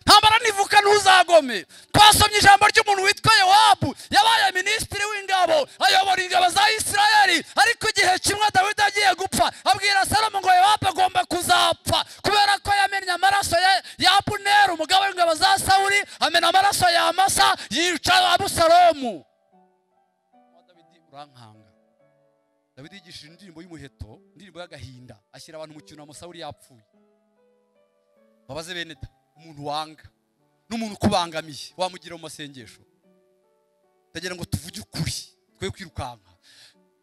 ntambara ntivuka ntuzagome twasomye ijambo ry'umuntu witwa yowabu yabaye minisitiri w'ingabo ayobora ingabo za isirayeli ariko igihe kimwe dawidi agiye gupfa abwira salomo ngo yowabu agomba kuzapfa kubera ko yamennye amaraso ya, ya abuneri umugabo w'ingabo za sawuli amena amaraso ya amasa yica abusalomu dawidi urankanga dawidi yigishije indirimbo y'umuheto indirimbo y'agahinda ashyira abantu mu cyunamo sawuli yapfuye babaze bene da umuntu wanga n'umuntu ukubangamiye wamugira mu masengesho ndagira ngo tuvuge ukuri twe kwirukanka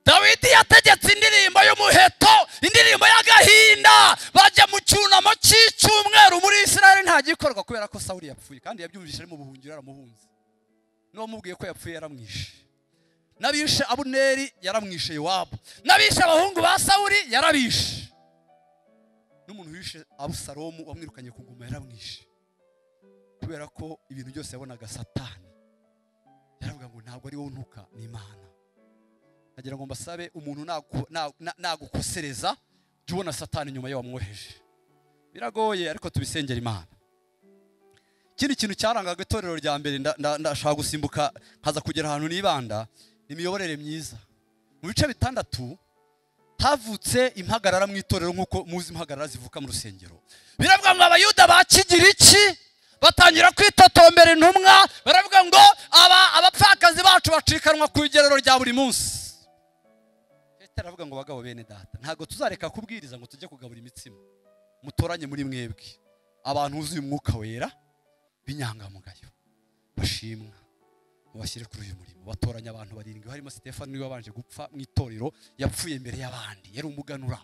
dawidi yategetse indirimbo y'umuheto indirimbo y'agahinda bajya mu cyunamo cy'icyumweru muri israel ntagikorwa kubera ko sawuli yapfuye kandi yabyumvise ari mu buhungiro yaramuhunze n'uwamubwiye ko yapfuye yaramwishe n'abishe abuneri yaramwishe yowabu n'abishe abahungu ba sawuli yarabishe n'umuntu wishe abusalomu wamwirukanye ku ngoma yaramwishe kubera ko ibintu byose yabonaga satani yaravuga ngo ntabwo ari wowe untuka ni imana ndagira ngo mbasabe umuntu nagu- na- na- nagukosereza jya ubona satani nyuma yo wamwoheje biragoye ariko tubisengera imana ikindi kintu cyarangaga itorero rya mbere nda- nda- ndashaka gusimbuka nkaza kugera ahantu nibanda ni imiyoborere myiza mu bice bitandatu havutse impagarara mu itorero nk'uko muzi impagarara zivuka mu rusengero biravuga ngo abayuda bakigiriki batangira kwitotombera intumwa baravuga ngo aba abapfakazi bacu bacikanwa ku igerero rya buri munsi petero aravuga ngo bagabo bene data ntabwo tuzareka kubwiriza ngo tujye kugabura imitsima mutoranye muri mwebwe abantu buzuye umwuka wera b'inyangamugayo bashimwa mubashyire kuri uyu murimo batoranya abantu barindwi harimo Stefano niwe wabanje gupfa mu itorero yapfuye mbere y'abandi yari umuganura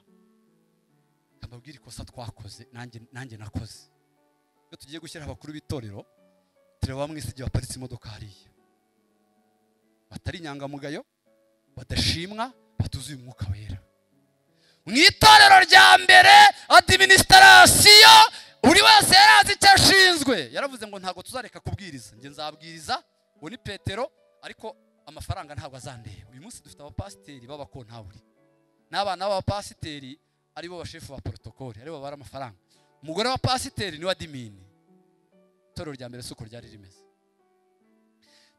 mbabwire ikosa twakoze nanjye nanjye nakoze iyo tugiye gushyira abakuru b'itorero tureba bamwe igihe baparitse imodoka hariya batari inyangamugayo badashimwa batuzuye umwuka wera mu itorero rya mbere adiminisitasiyo buri wese yari azi icyo ashinzwe yaravuze ngo ntabwo tuzareka kubwiriza njye nzabwiriza uwo ni petero ariko amafaranga ntabwo azandeba uyu munsi dufite abapasiteri b'abakontaburi n'abana b'abapasiteri aribo bashefu ba porotokoli aribo babara amafaranga umugore wa pasiteri ni wa dimini itorero rya mbere si uko ryari rimeze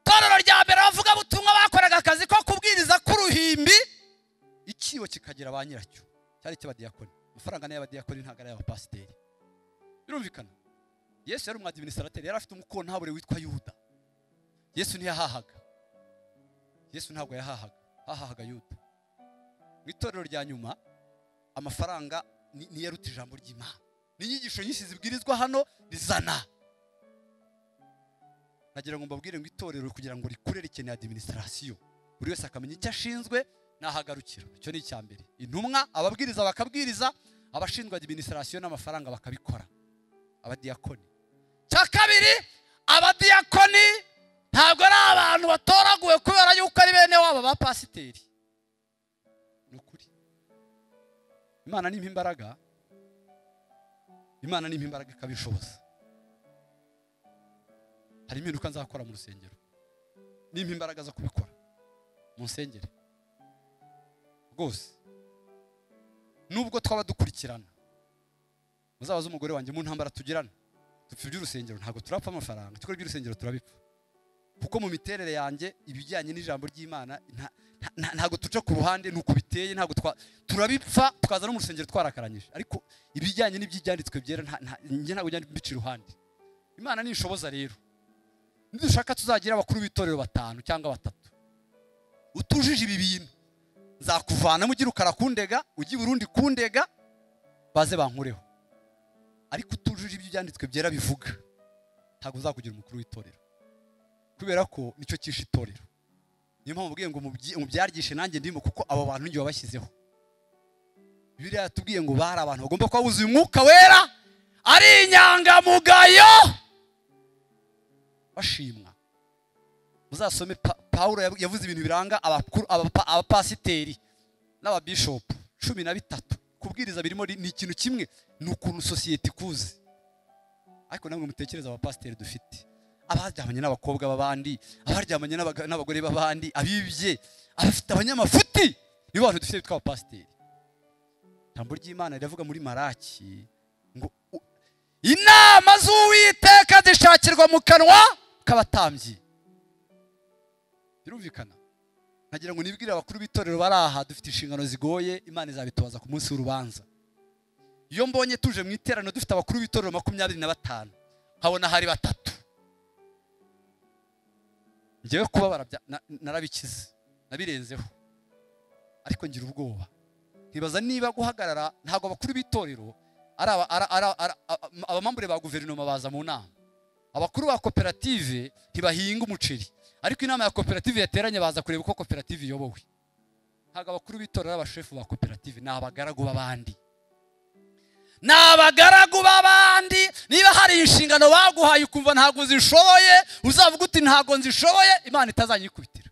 itorero rya mbere abavugabutumwa bakoraga akazi ko kubwiriza k'uruhimbi ikibo kikagira ba nyiracyo cyari icy'abadiyakoni amafaranga ni ay'abadiyakoni ntabwo ari ay'abapasiteri birumvikana yesu yari umwadiminisitrateri yari afite umukontabure witwa yuda yesu ntiyahahaga yesu ntabwo yahahaga hahahaga yuda mu itorero rya nyuma amafaranga niyo aruta ijambo ry'imana n'inyigisho nyinshi zibwirizwa hano rizana nagira ngo mbabwire ngo itorero kugira ngo rikure rikeneye adiminisitasiyo buri wese akamenya icyo ashinzwe n'ahagarukira icyo ni icya mbere intumwa ababwiriza bakabwiriza abashinzwe adiminisitasiyo n'amafaranga bakabikora abadiyakoni cya kabiri abadiyakoni ntabwo ari abantu batoraguwe kubera yuko ari bene wabo ba pasiteri ni ukuri imana ni imbaraga imana ni imbaraga ikabishoboza hari impinduka nzakora mu rusengero nimba imbaraga zo kubikora mu nsengero rwose nubwo twaba dukurikirana muzabaze umugore wanjye mu ntambara tugirana dupfa iby'urusengero ntabwo turapfa amafaranga tukora iby'urusengero turabipfa kuko mu miterere yanjye ibijyanye n'ijambo ry'imana ntabwo duca ku ruhande ni uko biteye ntabwo turabipfa tukaza no mu rusengero twarakaranyije ariko ibijyanye n'iby'ibyanditswe byera ntabwo njya mbica iruhande imana ntishoboza rero nidushaka tuzagira abakuru b'itorero batanu cyangwa batatu utujije ibi bintu nzakuvana ugire ukara kundega ujye burundi kundega baze bankureho ariko utujije ibyo ibyanditswe byera bivuga ntabwo uzakugira umukuru w'itorero kubera ko nicyo cyishe itorero niyo mpamvu ubwiye ngo mubyaryishe nanjye ndimo kuko abo bantu njye wabashyizeho biriya yatubwiye ngo bari abantu bagomba kuba buzuye umwuka wera ari inyangamugayo bashimwa muzasome paul yavuze ibintu biranga abapasiteri n'ababishopu cumi na bitatu kubwiriza birimo ni ikintu kimwe ni ukuntu sosiyete ikuze ariko namwe mutekereza abapasiteri dufite abaryamanye n'abakobwa b'abandi abaryamanye n'abagore b'abandi abibye abafite abanyamafuti nibo bantu dufite bitwa abapasiteri ijambo ry'imana riravuga muri maraki ngo inama z'uwiteka zishakirwa mu kanwa k'abatambyi birumvikana nagira ngo nibwire abakuru b'itorero bari aha dufite inshingano zigoye imana izabitoza ku munsi w'urubanza iyo mbonye tuje mu iteraniro dufite abakuru b'itorero makumyabiri na batanu nkabona hari batatu ngewe kuba narabikize nabirenzeho ariko ngira ubwoba nkibaza niba guhagarara ntabwo abakuru b'itorero ari abamambure ba guverinoma baza mu nama abakuru ba koperative ntibahinga umuceri ariko inama ya koperative yateranye baza kureba uko koperative iyobowe ntabwo abakuru b'itora abashefu ba koperative ni abagaragu b'abandi ni abagaragu b'abandi niba hari inshingano baguhaye ukumva ntabwo uzishoboye uzavuga uti ntabwo nzishoboye imana itazanyikubitira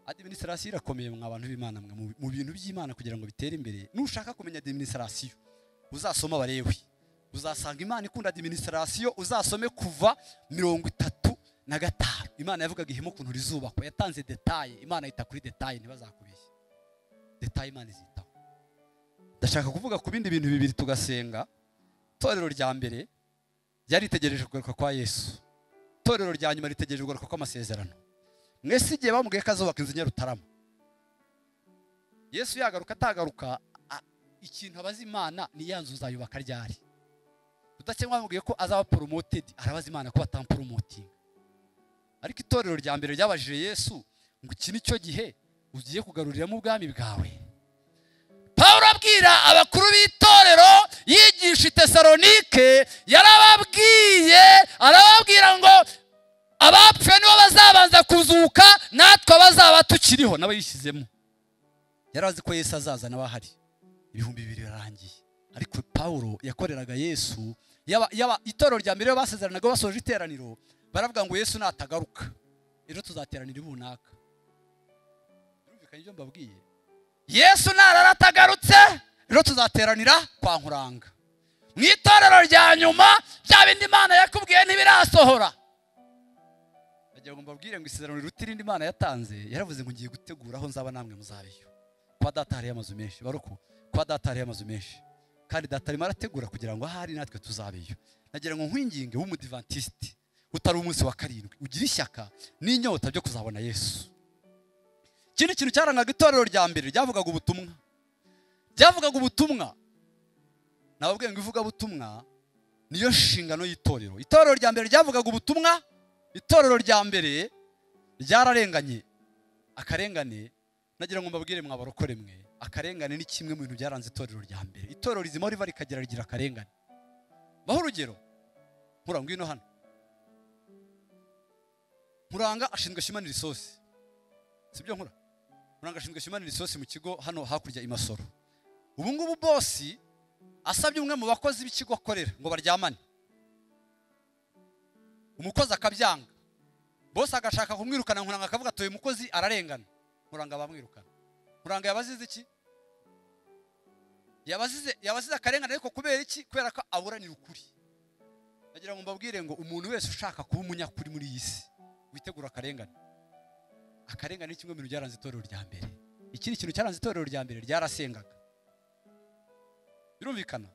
adiminisirasiyo irakomeye mwa bantu b'imana mu bintu by'imana kugira ngo bitere imbere nushaka kumenya adiminisirasiyo uzasoma abarewe uzasanga imana ikunda adiminisirasiyo uzasome kuva mirongo itatu na gatanu imana yavugaga ihema ukuntu rizubakwa yatanze detaye imana yita kuri detaye ntibazakubeshye detaye imana izitaho ndashaka kuvuga ku bindi bintu bibiri tugasenga itorero rya mbere ryari ritegereje kugaruka kwa yesu itorero rya nyuma ritegereje kugaruka kw'amasezerano mwese igihe bamubwiye ko azubaka inzu nyarutarama yesu yagaruka atagaruka ikintu abaza imana ni ya nzu uzayubaka ryari udakemwa bamubwiye ko azaba poromotedi arabaza imana ko batamporomotinga ariko itorero rya mbere ryabajije yesu ngo iki ni cyo gihe ugiye kugaruriramo ubwami bwawe paul abwira abakuru b'itorero yigisha itesalonike yarababwiye arababwira ngo abapfuye nibo bazabanza kuzuka natwe abazaba tukiriho nawe yishyizemo yari azi ko yesu azaza nawe ahari ibihumbi bibiri birarangiye ariko pawulo yakoreraga yesu yaba yaba itorero rya mbere basezeranaga basoje iteraniro baravuga ngo yesu natagaruka ejo tuzateranira ibunaka birumvikanye ibyo mbabwiye yesu narara atagarutse rero tuzateranira kwa nkuranga mu itorero rya nyuma bya bindi imana yakubwiye ntibirasohora bagira ngo mbabwire ngo isezerano riruta irindi imana yatanze yaravuze ngo ngiye gutegura aho nzaba namwe muzabeyo kuba data hariyo amazu menshi baruko kuba data hariyo amazu menshi kandi data arimo arategura kugira ngo ahari natwe tuzabeyo nagira ngo nkwinginge w'umudivantisiti utari umunsi wa karindwi ugira ishyaka n'inyota byo kuzabona yesu ikindi kintu cyarangaga itorero rya mbere ryavugaga ubutumwa ryavugaga ubutumwa nababwiye ngo ivugabutumwa niyo nshingano y'itorero itorero rya mbere ryavugaga ubutumwa itorero rya mbere ryararenganye akarengane nagira ngo mbabwire mwabarokore mwe akarengane ni kimwe mu bintu byaranze itorero rya mbere itorero rizima riva rikagera rigira akarengane baho urugero nkuranga ngwino hano nkuranga ashinzwe shimanira isosi sibyo nkura muranga ashinzwe shimanira isosi mu kigo hano hakurya imasoro ubu ngubu bosi asabye umwe mu bakozi b'ikigo akorera ngo baryamane umukozi akabyanga bosi agashaka kumwirukana nkuranga akavuga ati uyu mukozi ararengana nkuranga bamwirukana nkuranga yabazize iki yabazize yabazize akarengane ariko kubera iki kubera ko aburanira ukuri nagira ngo mbabwire ngo umuntu wese ushaka kuba umunyakuri muri iyi si witegura akarengane akarengane ni kimwe mu bintu byaranze itorero rya mbere ikindi kintu cyaranze itorero rya mbere ryarasengaga birumvikana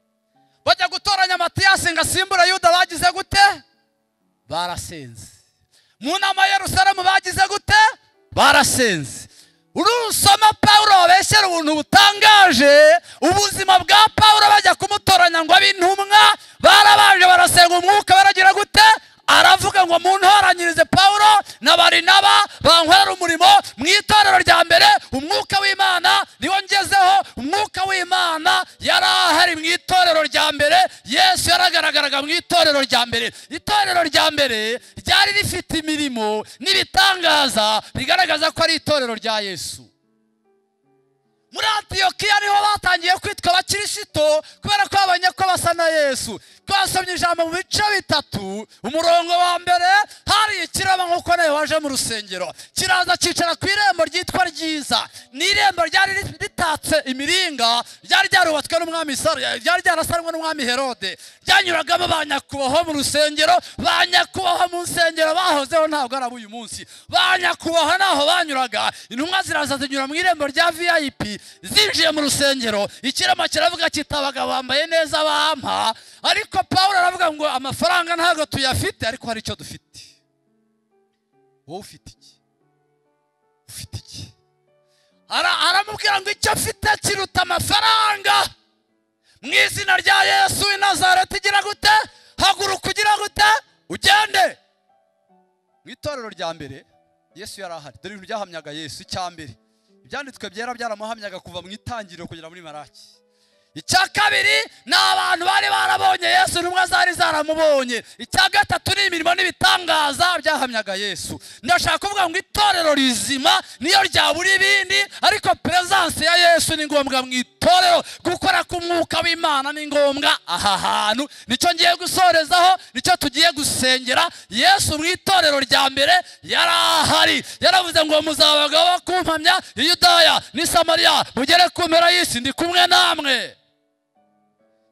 bajya gutoranya matiyasi ngo asimbure yuda bagize gute barasenze mu nama ya rusaramu bagize gute barasenze urusoma pawulo babeshyera ubuntu butangaje ubuzima bwa pawulo bajya kumutoranya ngo abe intumwa barabanje barasenga umwuka baragira gute aravuga ngo muntoranyirize pawulo na barinaba bankorera umurimo mu itorero rya mbere umwuka w'imana niwo ngezeho umwuka w'imana yari ahari mu itorero rya mbere yesu yaragaragaraga mu itorero rya mbere itorero rya mbere ryari rifite imirimo n'ibitangaza bigaragaza ko ari itorero rya yesu muri antiyokiya niho batangiye kwitwa abakirisito kubera ko babonye ko basa na yesu twasomye ijambo mu bice bitatu umurongo wa mbere hari ikiraba nk'uko nawe waje mu rusengero kiraza cyicara ku irembo ryitwa ryiza ni irembo ryari ritatse imiringa ryari ryarubatswe n'umwami saro ryari ryarasanwe n'umwami herode ryanyuragamo ba nyakubahwa mu rusengero ba nyakubahwa mu nsengero bahozeho ntabwo ari ab'uyu munsi ba nyakubahwa naho banyuraga intumwa ziraza zinyura mu irembo rya viyayipi zinjiye mu rusengero ikirema kiravuga kiti abagabo bambaye neza bampa ariko paul aravuga ngo amafaranga ntabwo tuyafite ariko hari icyo dufite wowe ufite iki ufite iki Ara- aramubwira ngo icyo afite kiruta amafaranga mu izina rya yesu i nazareti igira gute haguruka ugira gute ugende mu itorero rya mbere yesu yari ahari dore ibintu byahamyaga yesu icya mbere ibyanditswe byera byaramuhamyaga kuva mu itangiriro kugera muri maraki icya kabiri ni abantu bari barabonye yesu intumwa zari zaramubonye icya gatatu ni imirimo n'ibitangaza byahamyaga yesu ndashaka kuvuga ngo itorero rizima niyo ryabura ibindi ariko peresanse ya yesu ni ngombwa mu itorero gukora k'umwuka w'imana ni ngombwa aha hantu nicyo ngiye gusorezaho nicyo tugiye gusengera yesu mu itorero rya mbere yari ahari yaravuze ngo muzabaga bo kumpamya i yudaya n'i samariya mugere ku mpera y'isi ndi kumwe namwe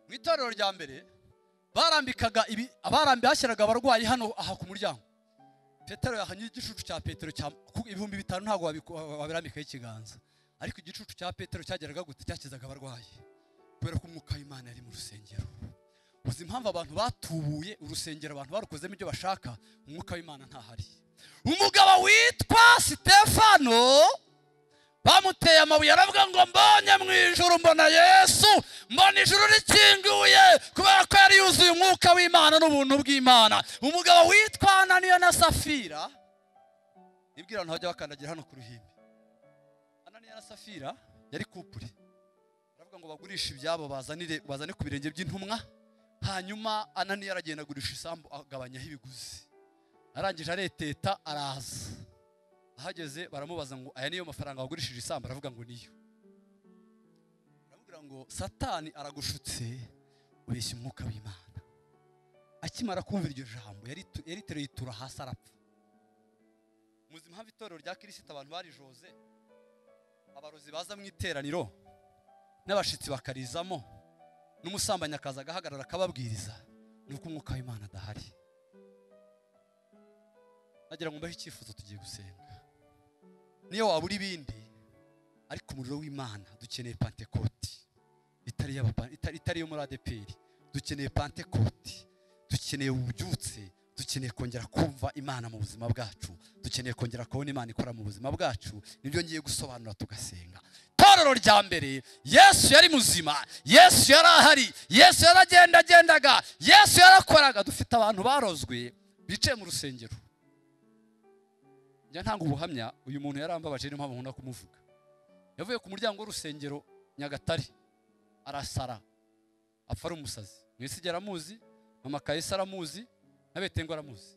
mu itorero rya mbere barambikaga ibi abarambi bashyiraga abarwayi hano aha ku muryango petero yahanye igicucu cya petero cya ku- ibihumbi bitanu ntabwo wabiku- wa- wabirambikaho ikiganza ariko igicucu cya petero cyageraga gute cyakizaga abarwayi kubera ko umwuka w'imana yari mu rusengero uzi impamvu abantu batubuye urusengero abantu barukozemo ibyo bashaka umwuka w'imana ntahari umugabo witwa sitefano bamuteye amabuye aravuga ngo mbonye mu ijuru mbona yesu mbona ijuru rikinguye kubera ko yari yuzuye umwuka w'imana n'ubuntu bw'imana umugabo witwa ananiya na safira ibwira abantu bajya bakandagira hano ku ruhimbi ananiya na safira yari kupure aravuga ngo bagurishe ibyabo bazanire bazane ku birenge by'intumwa hanyuma ananiya aragenda agurisha isambu agabanyaho ibiguzi arangije areteta araza ahageze baramubaza ngo aya niyo mafaranga wagurishije isambu aravuga ngo niyo aramubwira ngo satani aragushutse ubeshya umwuka w'imana akimara kumva iryo jambo yaritu- yariteruye itura hasi arapfa muzi impamvu itorero rya kirisita abantu barijoze abarozi baza mu iteraniro n'abashitsi bakarizamo n'umusambanyi akaza agahagarara akababwiriza ni uko umwuka w'imana adahari nagira ngo mbahe icyifuzo tugiye gusenga niyo wabura ibindi ariko umuriro w'imana dukeneye pantekoti itari iy'aba- itari- itari iyo muri adeperi dukeneye pantekoti dukeneye ububyutse dukeneye kongera kumva imana mu buzima bwacu dukeneye kongera kubona imana ikora mu buzima bwacu nibyo ngiye gusobanura tugasenga itorero rya mbere yesu yari muzima yesu yari ahari yesu yaragendagendaga yesu yarakoraga dufite abantu barozwe bicaye mu rusengero njya ntanga ubuhamya uyu muntu yarambabaje niyo mpamvu nkunda kumuvuga yavuye ku muryango w'urusengero nyagatare arasara apfa ari umusazi mwisi aramuzi mama kahise aramuzi na betengo aramuzi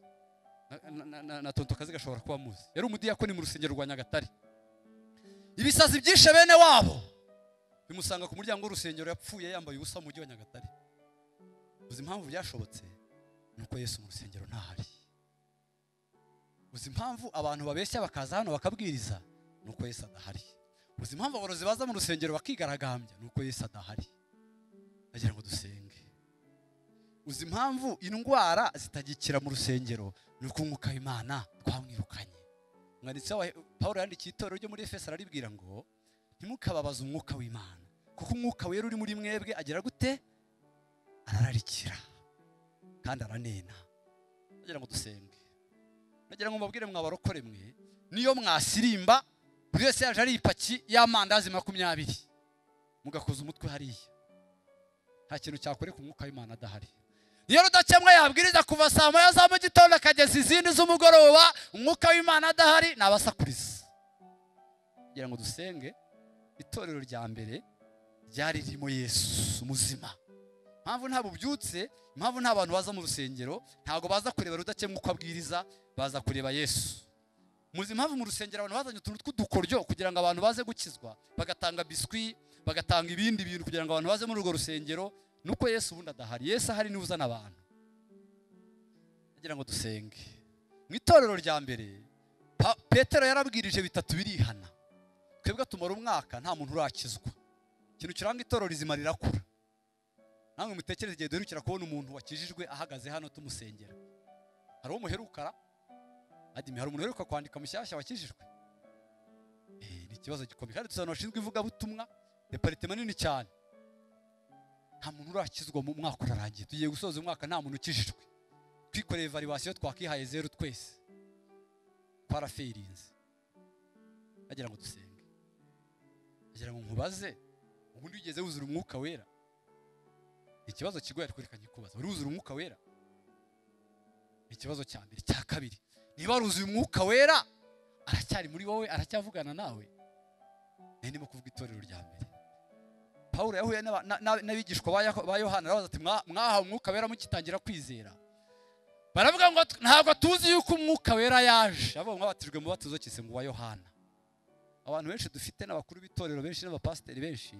na- na- na- na- na tonto kazi gashobora kuba amuzi yari umudiyakoni mu rusengero rwa nyagatare ibisazi byishe bene wabo bimusanga ku muryango w'urusengero yapfuye yambaye ubusa mu mujyi wa nyagatare uzi impamvu byashobotse ni uko yesu mu rusengero ntahari uzi impamvu abantu babeshya bakaza hano bakabwiriza ni uko yesu adahari uzi impamvu aborozi baza mu rusengero bakigaragambya ni uko yesu adahari nagira ngo dusenge uzi impamvu indwara zitagikira mu rusengero ni uko umwuka w'imana twamwirukanye umwanditsi wa paul yandikiye itorero ryo muri efeso araribwira ngo ntimukababaze umwuka w'imana kuko umwuka wera uri muri mwebwe agira gute arararikira kandi aranena nagira ngo dusenge nagira ngo mubabwire mwabarokore mwe niyo mwasirimba buri wese yaje ari ipaki y'amandazi makumyabiri mugakoza umutwe hariya nta kintu cyakoreka umwuka w'imana adahari iyo rudakemwa yabwiriza kuva saa moya za mu gitondo akageza izindi z'umugoroba umwuka w'imana adahari nabasakuriza kugira ngo dusenge itorero rya mbere ryari ririmo yesu muzima impamvu nta bubyutse impamvu nta bantu baza mu rusengero ntabwo baza kureba rudakemwa uko abwiriza baza kureba yesu muzi impamvu mu rusengero abantu bazanye utuntu tw'udukoryo kugira ngo abantu baze gukizwa bagatanga biswi bagatanga ibindi bintu kugira ngo abantu baze muri urwo rusengero nuko yesu ubundi adahari yesu ahari niwe uzana abantu kugira ngo dusenge mu itorero rya mbere Pa- petero yarabwirije bitatu birihana twebwe tumara umwaka nta muntu urakizwa ikintu kiranga itorero rizima rirakura namwe mutekereze igihe duherukira kubona umuntu wakijijwe ahagaze hano tumusengera hari uwo muherukara adimi hari umuntu uheruka kwandika mushyashya wakijijwe Eh, ni ikibazo gikomeye kandi tuzi abantu bashinzwe ivugabutumwa deparitema nini cyane nta muntu urakizwa mu mwaka urarangiye tugiye gusoza umwaka nta muntu ukijijwe twikoreye valuwasiyo twakihaye zeru twese twaraferinze nagira ngo dusenge nagira ngo nkubaze ubundi wigeze wuzura umwuka wera Ni ikibazo kigoye ariko reka nkikubaza wari wuzura umwuka wera Ni ikibazo cya mbere cya kabiri niba waruzuye umwuka wera aracyari muri wowe aracyavugana nawe nari ndimo kuvuga itorero rya mbere paul yahuye n'aba- na- na- n'abigishwa ba Yako- ba yohana arabaza ati "Mwa- mwahawe umwuka wera mugitangira kwizera baravuga ngo "T- ntabwo tuzi yuko umwuka wera yaje abo mwabatijwe mu batizo kisengo wa yohana abantu benshi dufite n'abakuru b'itorero benshi n'abapasiteri benshi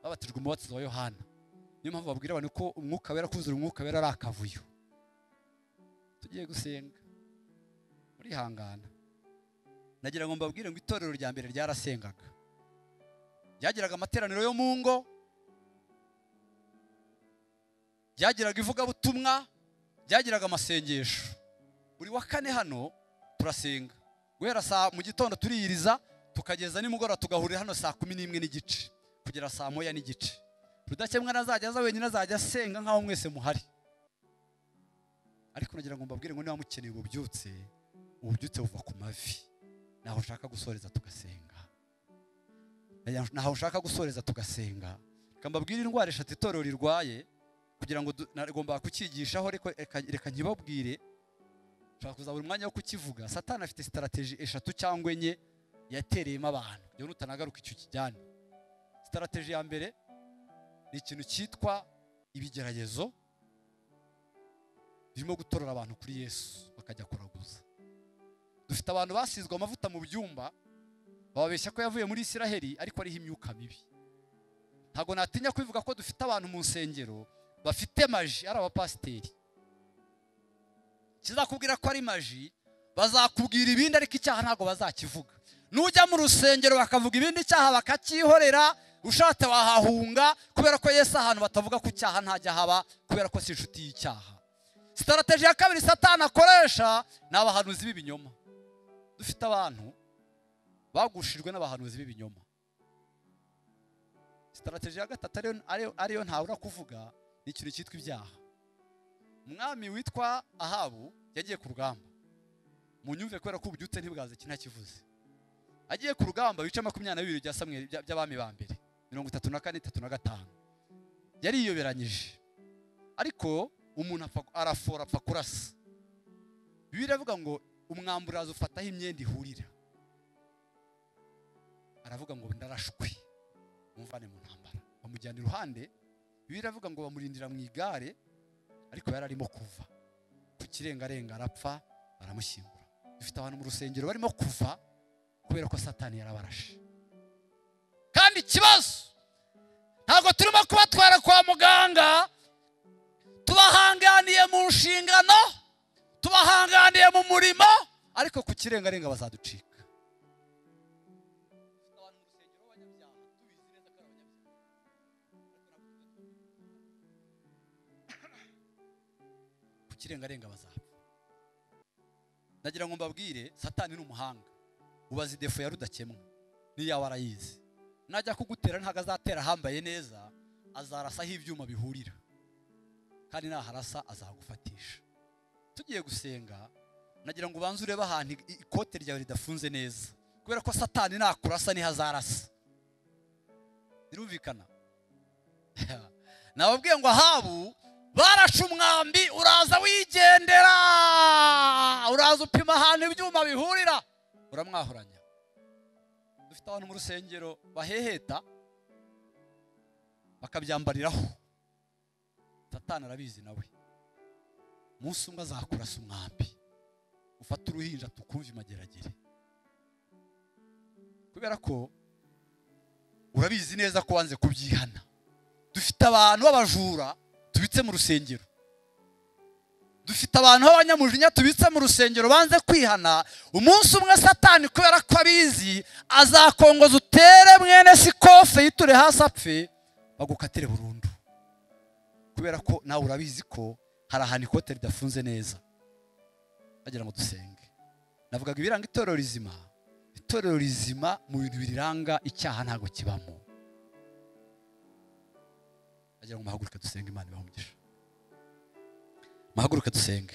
babatijwe mu batizo wa yohana niyo mpamvu babwira abantu ko umwuka wera kuzura umwuka wera ari akavuyo tugiye gusenga murihangana nagira ngo mbabwire ngo itorero rya mbere ryarasengaga ryagiraga amateraniro yo mu ngo ryagiraga ivugabutumwa ryagiraga amasengesho buri wa kane hano turasenga guhera saa mu gitondo turiyiriza tukageza nimugoroba tugahurira hano saa kumi n'imwe n'igice kugera saa moya n'igice rudakemwa nazajya aza wenyine azajya asenga nk'aho mwese muhari ariko nagira ngo mbabwire ngo niba mukeneye ububyutse ububyutse buva ku mavi naho ushaka gusoreza tugasenga naho ushaka gusoreza tugasenga reka mbabwire indwara eshatu itorero rirwaye kugira ngo du- nagomba kukigishaho ariko reka- reka nkibabwire ushobora kuzabura umwanya wo kukivuga satani afite sitarateji eshatu cyangwa enye yatereyemo abantu iyo nutanagaruka icyo kijyane sitarateji ya mbere ni ikintu cyitwa ibigeragezo birimo gutorora abantu kuri yesu bakajya kuraguza dufite abantu basizwe amavuta mu byumba bababeshya ko yavuye muri isiraheli ariko ariho imyuka mibi ntabwo natinya kubivuga ko dufite abantu mu nsengero bafite maji ari abapasiteri kizakubwira ko ari maji bazakubwira ibindi ariko icyaha ntabwo bazakivuga nujya mu rusengero bakavuga ibindi cyaha bakacyihorera ushatse wahahunga kubera ko Yesu ahantu batavuga ku cyaha ntajya haba kubera ko si inshuti y'icyaha sitarategi ya kabiri satani akoresha ni abahanuzi b'ibinyoma dufite abantu bagushijwe n'abahanuzi b'ibinyoma sitarategi ya gatatu ariyo ntabura kuvuga ni ikintu cyitwa ibyaha umwami witwa ahabu yagiye ku rugamba munyumve kubera ko ububyutse ntibwaze kinakivuze agiye ku rugamba bice makumyabiri na bibiri bya samwe by'abami ba mbere mirongo itatu na kane itatu na gatanu yariyoberanyije ariko umuntu arafora apfa kurasa biba iravuga ngo umwamburazi ufataho imyenda ihurira aravuga ngo ndarashwe mumvane mu ntambara bamujyana iruhande biba iravuga ngo bamurindira mu igare ariko yari arimo kuva ku kirengarenga arapfa baramushyingura dufite abantu mu rusengero barimo kuva kubera ko satani yarabarashe kandi ikibazo ntabwo turimo kubatwara kwa muganga tubahanganiye mu nshingano tubahanganiye mu murimo ariko ku kirengarenga bazaducika ku kirengarenga bazapfa nagira ngo mbabwire satani ni umuhanga ubaza idefu ya rudakemwa n'iyawe arayizi najya kugutera ntabwo azatera ahambaye neza azarasa aho ibyuma bihurira kandi naharasa azagufatisha tugiye gusenga nagira ngo ubanze urebe ahantu ikote ryawe ridafunze neza kubera ko satani nakurasa niho azarasa birumvikana nababwiye ngo ahabu barashe umwambi uraza wigendera uraza upima ahantu ibyuma bihurira uramwahuranya dufite abantu mu rusengero baheheta bakabyambariraho satani arabizi nawe umunsi umwe azakurasa umwambi ufata uruhinja tukumva imageragere kubera ko urabizi neza ko wanze kubyihana dufite abantu b'abajura tubitse mu rusengero dufite abantu b'abanyamujinya tubitse mu rusengero banze kwihana umunsi umwe satani kubera ko abizi azakongoza utere mwene sikofe yiture hasi apfe bagukatire burundu kubera ko nawe urabizi ko hari ahantu ikote ridafunze neza bagira ngo dusenge navugaga ibiranga itorero rizima itorero rizima mu bintu biriranga icyaha ntabwo kibamo bagira ngo muhaguruke dusenge imana umugisha muhaguruke dusenge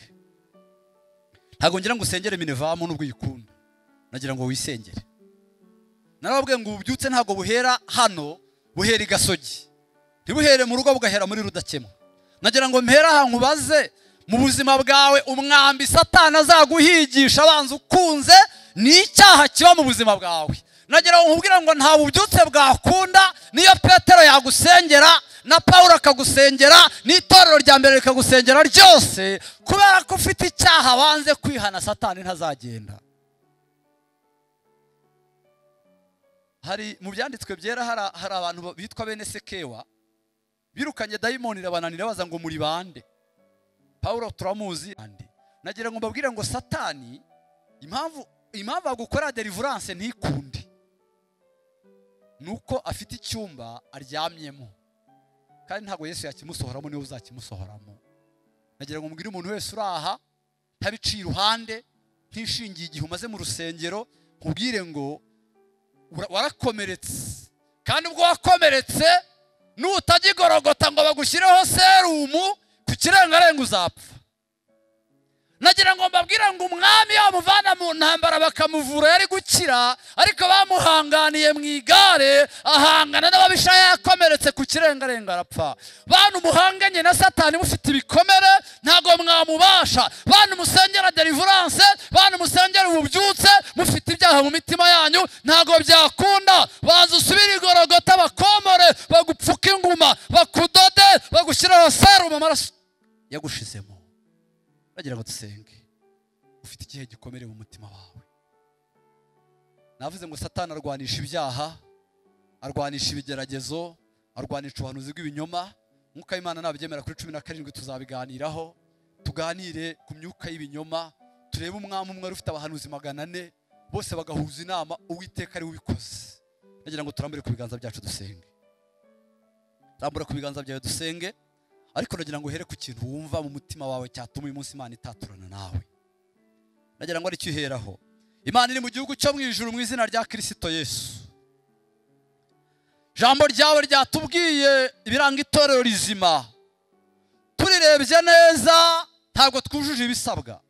ntabwo ngira ngo usengere minevamu n'ubwo uyikunda nagira ngo wisengere narababwiye ngo ububyutse ntabwo buhera hano buhera i gasogi ntibuhere mu rugo bugahera muri rudakemwa nagira ngo mpere ahantu ubaze mu buzima bwawe umwambi satana azaguhigisha abanza ukunze ni icyaha kiba mu buzima bwawe nagira ngo nkubwire ngo nta bubyutse bwakunda niyo petero yagusengera na paul akagusengera n'itorero rya mbere rikagusengera ryose kubera ko ufite icyaha wanze kwihana satani ntazagenda hari mu byanditswe byera hari abantu bitwa bene sekewa birukanye dayimoni irabananira baza ngo muri bande paul turamuzi nagira ngo mbabwire ngo satani impamvu impamvu agukora derivuranse ntikunde ni uko afite icyumba aryamyemo kandi ntabwo yesu yakimusohoramo niwe uzakimusohoramo nagira ngo mbwire umuntu wese uri aha ntabiciye iruhande ntishingiye igihe umaze mu rusengero nkubwire ngo warakomeretse kandi ubwo wakomeretse n'utagigorogota ngo bagushyireho serumu ku kirengarenga uzapfa nagira ngo mbabwire ngo umwami yamuvana mu ntambara bakamuvura yari gukira ariko bamuhanganiye mu igare ahangana n'ababisha yakomeretse ku kirengarenga arapfa bantu muhanganye na satani mufite ibikomere ntabwo mwamubasha bantu musengera derivuranse bantu musengera ububyutse mufite ibyaha mu mitima yanyu ntabwo byakunda banza usubire igorogota bakomore bagupfuke inguma bakudode bagushyiraho serumu amaraso yagushizemo bagira ngo dusenge ufite ikihe gikomere mu mutima wawe navuze ngo satani arwanisha ibyaha arwanisha ibigeragezo arwanisha ubuhanuzi bw'ibinyoma nk'uko Imana nabigemera kuri cumi na karindwi tuzabiganiraho tuganire ku myuka y'ibinyoma turebe umwami umwe wari ufite abahanuzi magana ane bose bagahuza inama uwiteka ari we ubikoze nagira ngo turambure ku biganza byacu dusenge rambura ku biganza byawe dusenge ariko nagira ngo uhere ku kintu wumva mu mutima wawe cyatuma uyu munsi imana itaturana nawe nagira ngo aricyo uheraho imana iri mu gihugu cyo mu ijuru mu izina rya kirisito yesu ijambo ryawe ryatubwiye ibiranga itorero rizima turirebye neza ntabwo twujuje ibisabwa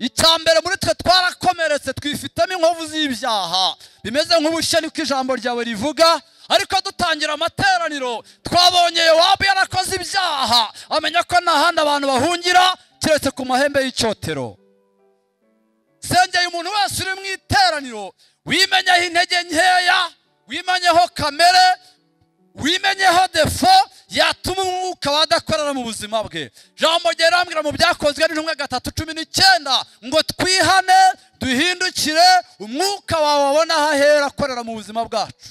icya mbere muri twe twarakomeretse twifitemo inkovu z'ibyaha bimeze nk'ubushye niko ijambo ryawe rivuga ariko dutangira amateraniro twabonye yowabu yarakoze ibyaha amenya ko nta handi abantu bahungira keretse ku mahembe y'icyotero sengeye umuntu wese uri mu iteraniro wimenyeho intege nkeya wimenyeho kamere wimenyeho defo yatuma umwuka wadakorera mu buzima bwe jambo rambwira mu byakozwe n'intumwe gatatu cumi n'icyenda ngo twihane duhindukire umwuka wawe wabona aho ahera akorera mu buzima bwacu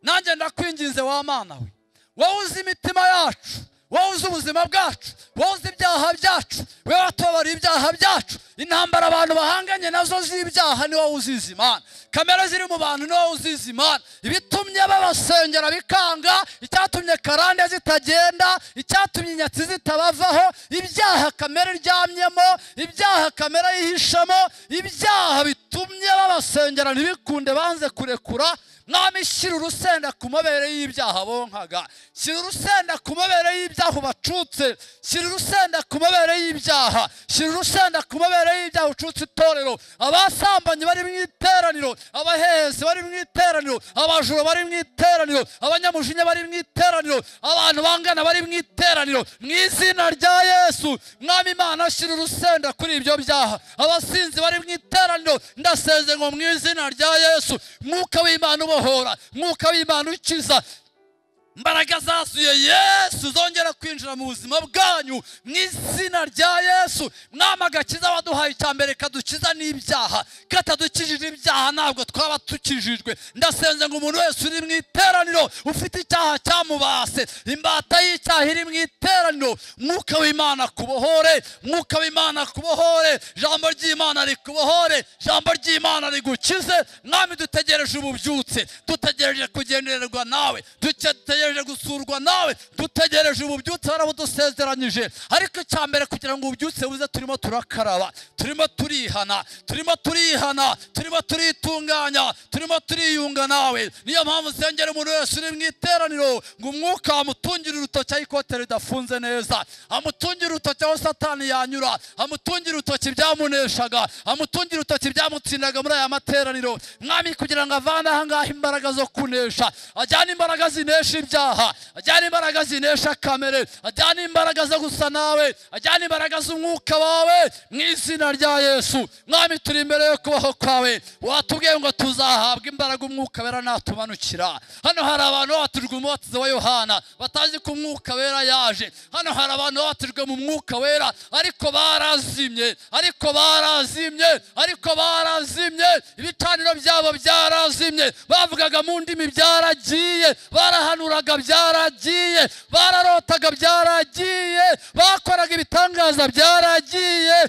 nanjye ndakwinginze wa mana we wowe uzi imitima yacu wowe uzi ubuzima bwacu wowe uzi ibyaha byacu wowe watubabariye ibyaha byacu intambara abantu bahanganye nazo z'ibyaha ni wowe uzizi imana kamere ziri mu bantu ni wowe uzizi imana ibitumye babasengera bikanga icyatumye karande zitagenda icyatumye inyatsi zitabavaho ibyaha kamere iryamyemo ibyaha kamere yihishemo ibyaha bitumye babasengera ntibikunde banze kurekura mwami shyira urusenda ku mabere y'ibyaha bonkaga shyira urusenda ku mabere y'ibyaha ubacutse shyira urusenda ku mabere y'ibyaha shyira urusenda ku mabere y'ibyaha ucutse itorero abasambanyi bari mu iteraniro abahehesi bari mu iteraniro abajura bari mu iteraniro abanyamujinya bari mu iteraniro abantu bangana bari mu iteraniro mu izina rya yesu mwami imana shyira urusenda kuri ibyo byaha abasinzi bari mu iteraniro ndasenze ngo mu izina rya yesu mwuka w'imana ubo ubohora mwuka w'imana ukiza imbaraga zasuye yesu zongera kwinjira mu buzima bwanyu mu izina rya yesu mwami agakiza waduhaye icya mbere kadukiza n'ibyaha katadukijije ibyaha ntabwo twaba tukijijwe ndasenze ngo umuntu wese uri mu iteraniro ufite icyaha cyamubase imbata y'icyaha iri mu iteraniro mwuka w'imana kubohore mwuka w'imana kubohore ijambo ry'imana rikubohore ijambo ry'imana rigukize mwami dutegereje ububyutse dutegereje kugendererwa nawe dutegereje dutegereje gusurwa nawe dutegereje ububyutse barabudusezeranyije ariko icya mbere kugira ngo ububyutse buze turimo turakaraba turimo turihana turimo turihana turimo turitunganya turimo turiyunga nawe niyo mpamvu sengera umuntu wese uri mu iteraniro ngo umwuka amutungire urutoki aho ikote ridafunze neza amutungire urutoki aho satani yanyura amutungire urutoki byamuneshaga amutungire urutoki byamutsindaga muri aya materaniro mwami kugira ngo avane ahangaha imbaraga zo kunesha ajyane imbaraga zinesha ibyo ibyaha ajyana imbaraga zinesha kamere ajyana imbaraga zo gusa nawe ajyana imbaraga z'umwuka wawe mu izina rya yesu mwami turi imbere yo kubaho kwawe watubwiye ngo tuzahabwa imbaraga umwuka wera natumanukira hano hari abantu babatujwe umubatizo wa yohana batazi ko umwuka wera yaje hano hari abantu babatujwe mu mwuka wera ariko barazimye ariko barazimye ariko barazimye ibicaniro byabo byarazimye bavugaga mu ndimi byaragiye barahanura bakoraga byaragiye bararotaga byaragiye bakoraga ibitangaza byaragiye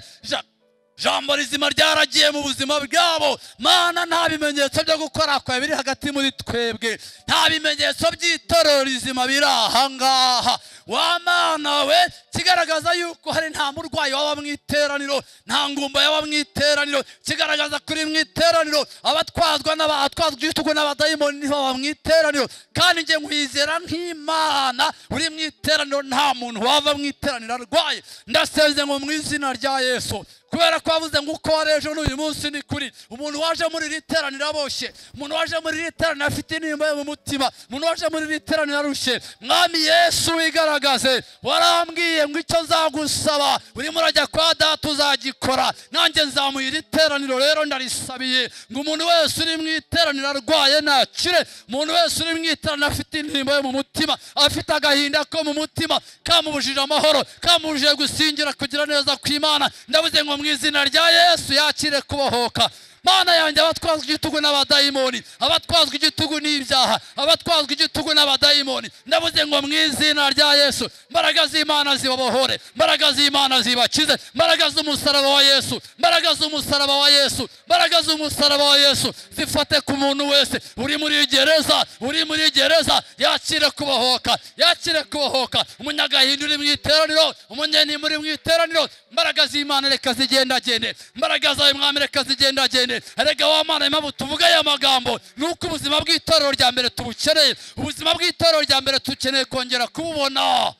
jambo rizima ryaragiye mu buzima bwabo mana nta bimenyetso byo gukora kwawe biri hagati muri twebwe nta bimenyetso by'itorero rizima biri ahangaha wamana we kigaragaza yuko hari nta murwayi waba mu iteraniro nta ngumba yaba mu iteraniro kigaragaza kuri mu iteraniro abatwazwa n'abatwazwa ibitugu n'abadayimoni ntibaba mu iteraniro kandi njye nkwizera nk'imana uri mu iteraniro nta muntu wava mu iteraniro arwaye ndasenze ngo mu izina rya yesu kubera ko wavuze ngo uko wari ejo n'uyu munsi ni kuri umuntu waje muri iri teraniro aboshye umuntu waje muri iri teraniro afite intimba yo mu mutima umuntu waje muri iri teraniro arushye mwami yesu wigaragaze warambwiye ngo icyo nzagusaba urimo urajya kwa data uzagikora nanjye nzamuye iri teraniro rero ndarisabiye ngo umuntu wese uri mu iteraniro arwaye nakire umuntu wese uri mu iteraniro afite intimba yo mu mutima afite agahinda ko mu mutima kamubujije amahoro kamubujije gusingira kugira neza ku imana ndabuze ngo mu izina rya yesu yakire kubohoka mana yanjye abatwazwa igitugu n'abadayimoni abatwazwa igitugu n'ibyaha abatwazwa igitugu n'abadayimoni ndavuze ngo mu izina rya yesu imbaraga z'imana zibabohore imbaraga z'imana zibakize imbaraga z'umusaraba wa yesu imbaraga z'umusaraba wa yesu imbaraga z'umusaraba wa yesu zifate ku muntu wese uri muri gereza uri muri gereza yakire kubohoka yakire kubohoka umunyagahinda uri mu iteraniro umunyenimba uri mu iteraniro imbaraga z'imana reka zigendagende imbaraga zawe mwami reka zigendagende erega wa mana impamvu tuvuga aya magambo ni uko ubuzima bw'itorero rya mbere tubukeneye ubuzima bw'itorero rya mbere dukeneye kongera kububona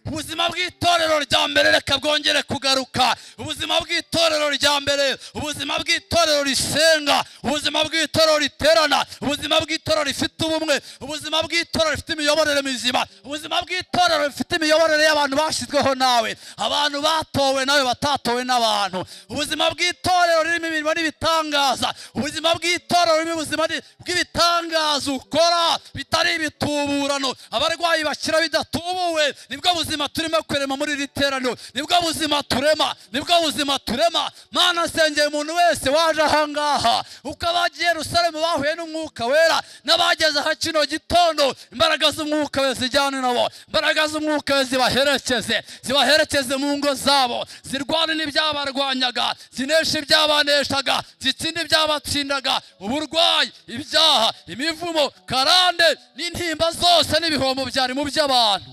ubuzima bw'itorero rya mbere reka bwongere kugaruka ubuzima bw'itorero rya mbere ubuzima bw'itorero risenga ubuzima bw'itorero riterana ubuzima bw'itorero rifite ubumwe ubuzima bw'itorero rifite imiyoborere mizima ubuzima bw'itorero rifite imiyoborere y'abantu bashyizweho nawe abantu batowe nawe batatowe n'abantu ubuzima bw'itorero ririmo imirimo n'ibitangaza ubuzima bw'itorero ririmo ubuzima ni- bw'ibitangaza ukora bitari ibituburano abarwayi bakira bidatubuwe nibwo buzima turimo kurema muri iri teraniro nibwo buzima turema nibwo buzima turema mana sengeye umuntu wese waje ahangaha uko abagiye rusaremu bahuye n'umwuka wera n'abageze aha kino gitondo imbaraga z'umwuka we zijyane nabo imbaraga z'umwuka we zibaherekeze zibaherekeze mu ngo zabo zirwane n'ibyabarwanyaga zineshe ibyabaneshaga zitsinde ibyabatsindaga uburwayi ibyaha imivumo karande n'intimba zose n'ibihombo byari mu by'abantu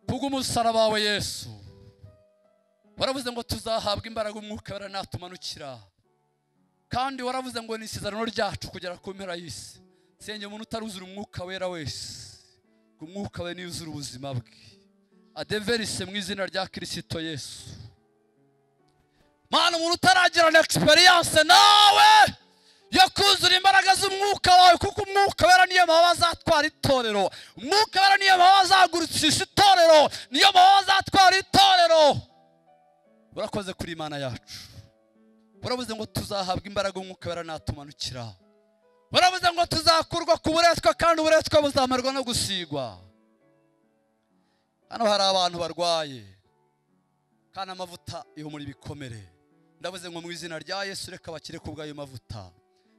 kubwo umusaraba wawe yesu waravuze ngo tuzahabwa imbaraga umwuka wera natumanukira kandi waravuze ngo ni isezerano ryacu kugera ku mpera y'isi senge umuntu utaruzura umwuka wera wese ngo umwuka we niyo uzura ubuzima bwe adeverise mu izina rya kirisito yesu mana umuntu utaragira na egisperiyanse nawe yo kuzura imbaraga z'umwuka wawe kuko umwuka wera niyo mababa azatwara itorero umwuka wera niyo mababa azagurutsisha itorero niyo mababa azatwara itorero urakoze kuri imana yacu urabuze ngo tuzahabwa imbaraga umwuka wera natumanukira urabuze ngo tuzakurwa ku buretwa kandi uburetwa buzamarwa no gusigwa hano hari abantu barwaye kandi amavuta yomora ibikomere ndavuze ngo mu izina rya yesu reka bakire ku bw'ayo mavuta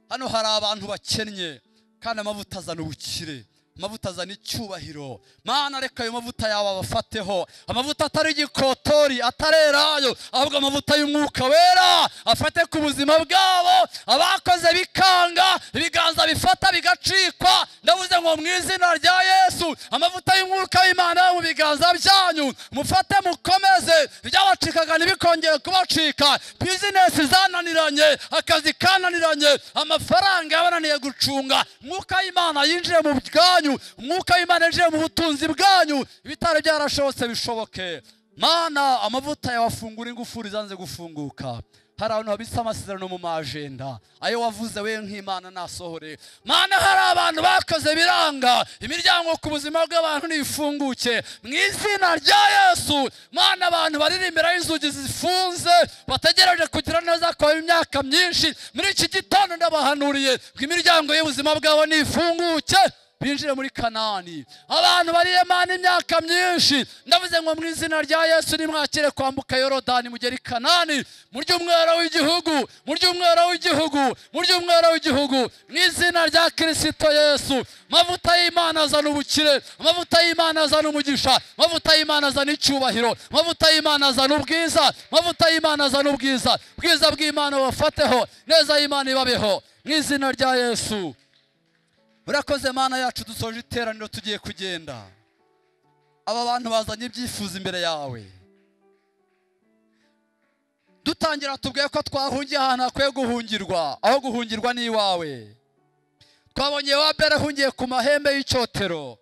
hano hari abantu bakennye kandi amavuta azana ubukire amavuta azana icyubahiro mana reka ayo mavuta yawe abafateho amavuta atari igikotori atarerayo ahubwo amavuta y'umwuka wera afate ku buzima bwabo abakoze bikanga ibiganza bifata bigacikwa ndavuze ngo mu izina rya yesu amavuta y'umwuka w'imana yo mu biganza byanyu mufate mukomeze ibyabacikaga ntibikongere kubacika bizinesi zananiranye akazi kananiranye amafaranga yabananiye gucunga umwuka w'imana yinjiye mu bwanyu umwuka w'imana yinjiye mu butunzi bwanyu ibitari byarashobotse bishoboke mana amavuta yabafungura ingufuri zanze gufunguka hari abantu babitse amasezerano mu majenda ayo wavuze we nk'imana nasohore mana hari abantu bakoze biranga imiryango ku buzima bw'abantu nifunguke mu izina rya yesu mana abantu bariri imbere y'inzugi zifunze bategereje kugira neza kwawe imyaka myinshi muri iki gitondo ndabahanuriye ngo imiryango y'ubuzima bwabo nifunguke binjire muri kanani abantu bariye mana imyaka myinshi ndavuze ngo mu izina rya yesu nimwakire kwambuka yorodani mugere i kanani murya umwera w'igihugu murya umwera w'igihugu murya umwera w'igihugu mu izina rya kirisito yesu amavuta y'imana azana ubukire amavuta y'imana azana umugisha amavuta y'imana azana icyubahiro amavuta y'imana azana ubwiza amavuta y'imana azana ubwiza ubwiza bw'imana bubafateho neza y'imana ibabeho mu izina rya yesu urakoze mana yacu dusoje iteraniro tugiye kugenda aba bantu bazanye ibyifuzo imbere yawe dutangira tubwiye ko twahungiye ahantu hakwiye guhungirwa aho guhungirwa ni iwawe twabonye wa mbere ahungiye ku mahembe y'icyotero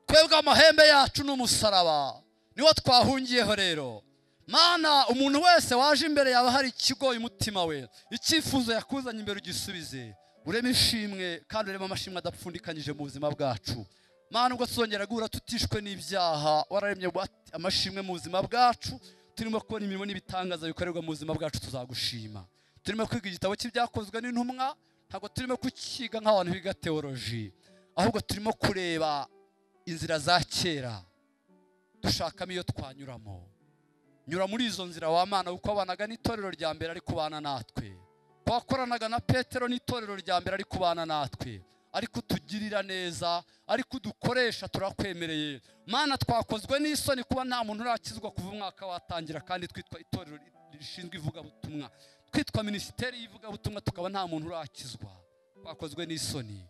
twebwe amahembe yacu ni umusaraba niwo twahungiyeho rero mana umuntu wese waje imbere yawe hari ikigoye umutima we icyifuzo yakuzanye imbere ugisubize ureme ishimwe kandi ureme amashimwe adapfundikanyije mu buzima bwacu mana ubwo tuzongera guhura tutishwe n'ibyaha wararemye ngo ati- amashimwe mu buzima bwacu turimo kubona imirimo n'ibitangaza bikorerwa mu buzima bwacu tuzagushima turimo kwiga igitabo cy'ibyakozwe n'intumwa ntabwo turimo kukiga nk'abantu biga teoloji ahubwo turimo kureba inzira za kera dushakamo iyo twanyuramo nyura muri izo nzira wa mana kuko wabanaga n'itorero rya mbere ariko ubana natwe wakoranaga na petero n'itorero rya mbere ari kubana natwe ari kutugirira neza ari kudukoresha turakwemereye mana twakozwe n'isoni kuba nta muntu urakizwa kuva umwaka watangira kandi twitwa itorero rishinzwe ivugabutumwa twitwa minisiteri y'ivugabutumwa tukaba nta muntu urakizwa twakozwe n'isoni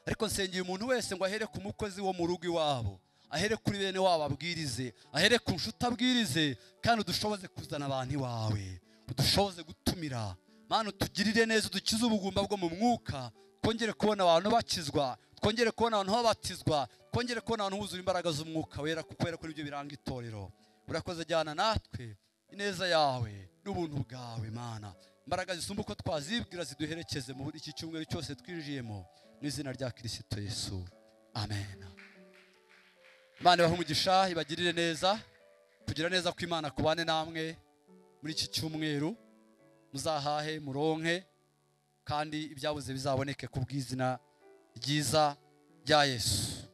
ariko nsengera umuntu wese ngo ahere ku mukozi wo mu rugo iwabo ahere kuri bene wabo abwirize ahere ku nshuti abwirize kandi udushoboze kuzana abantu iwawe udushoboze gutumira mana utugirire neza udukize ubugumba bwo mu mwuka twongere kubona abantu bakizwa twongere kubona abantu babatizwa twongere kubona abantu buzura imbaraga z'umwuka wera kuko kubera ko nibyo biranga itorero urakoze ajyana natwe ineza yawe n'ubuntu bwawe mana imbaraga zisumba uko twazibwira ziduherekeze muri iki cyumweru cyose twinjiyemo mu izina rya kirisito yesu amen imana ibahe umugisha ibagirire neza kugira neza ko imana kubane namwe muri iki cyumweru muzahahe muronke kandi ibyabuze bizaboneke ku bw'izina ryiza rya yesu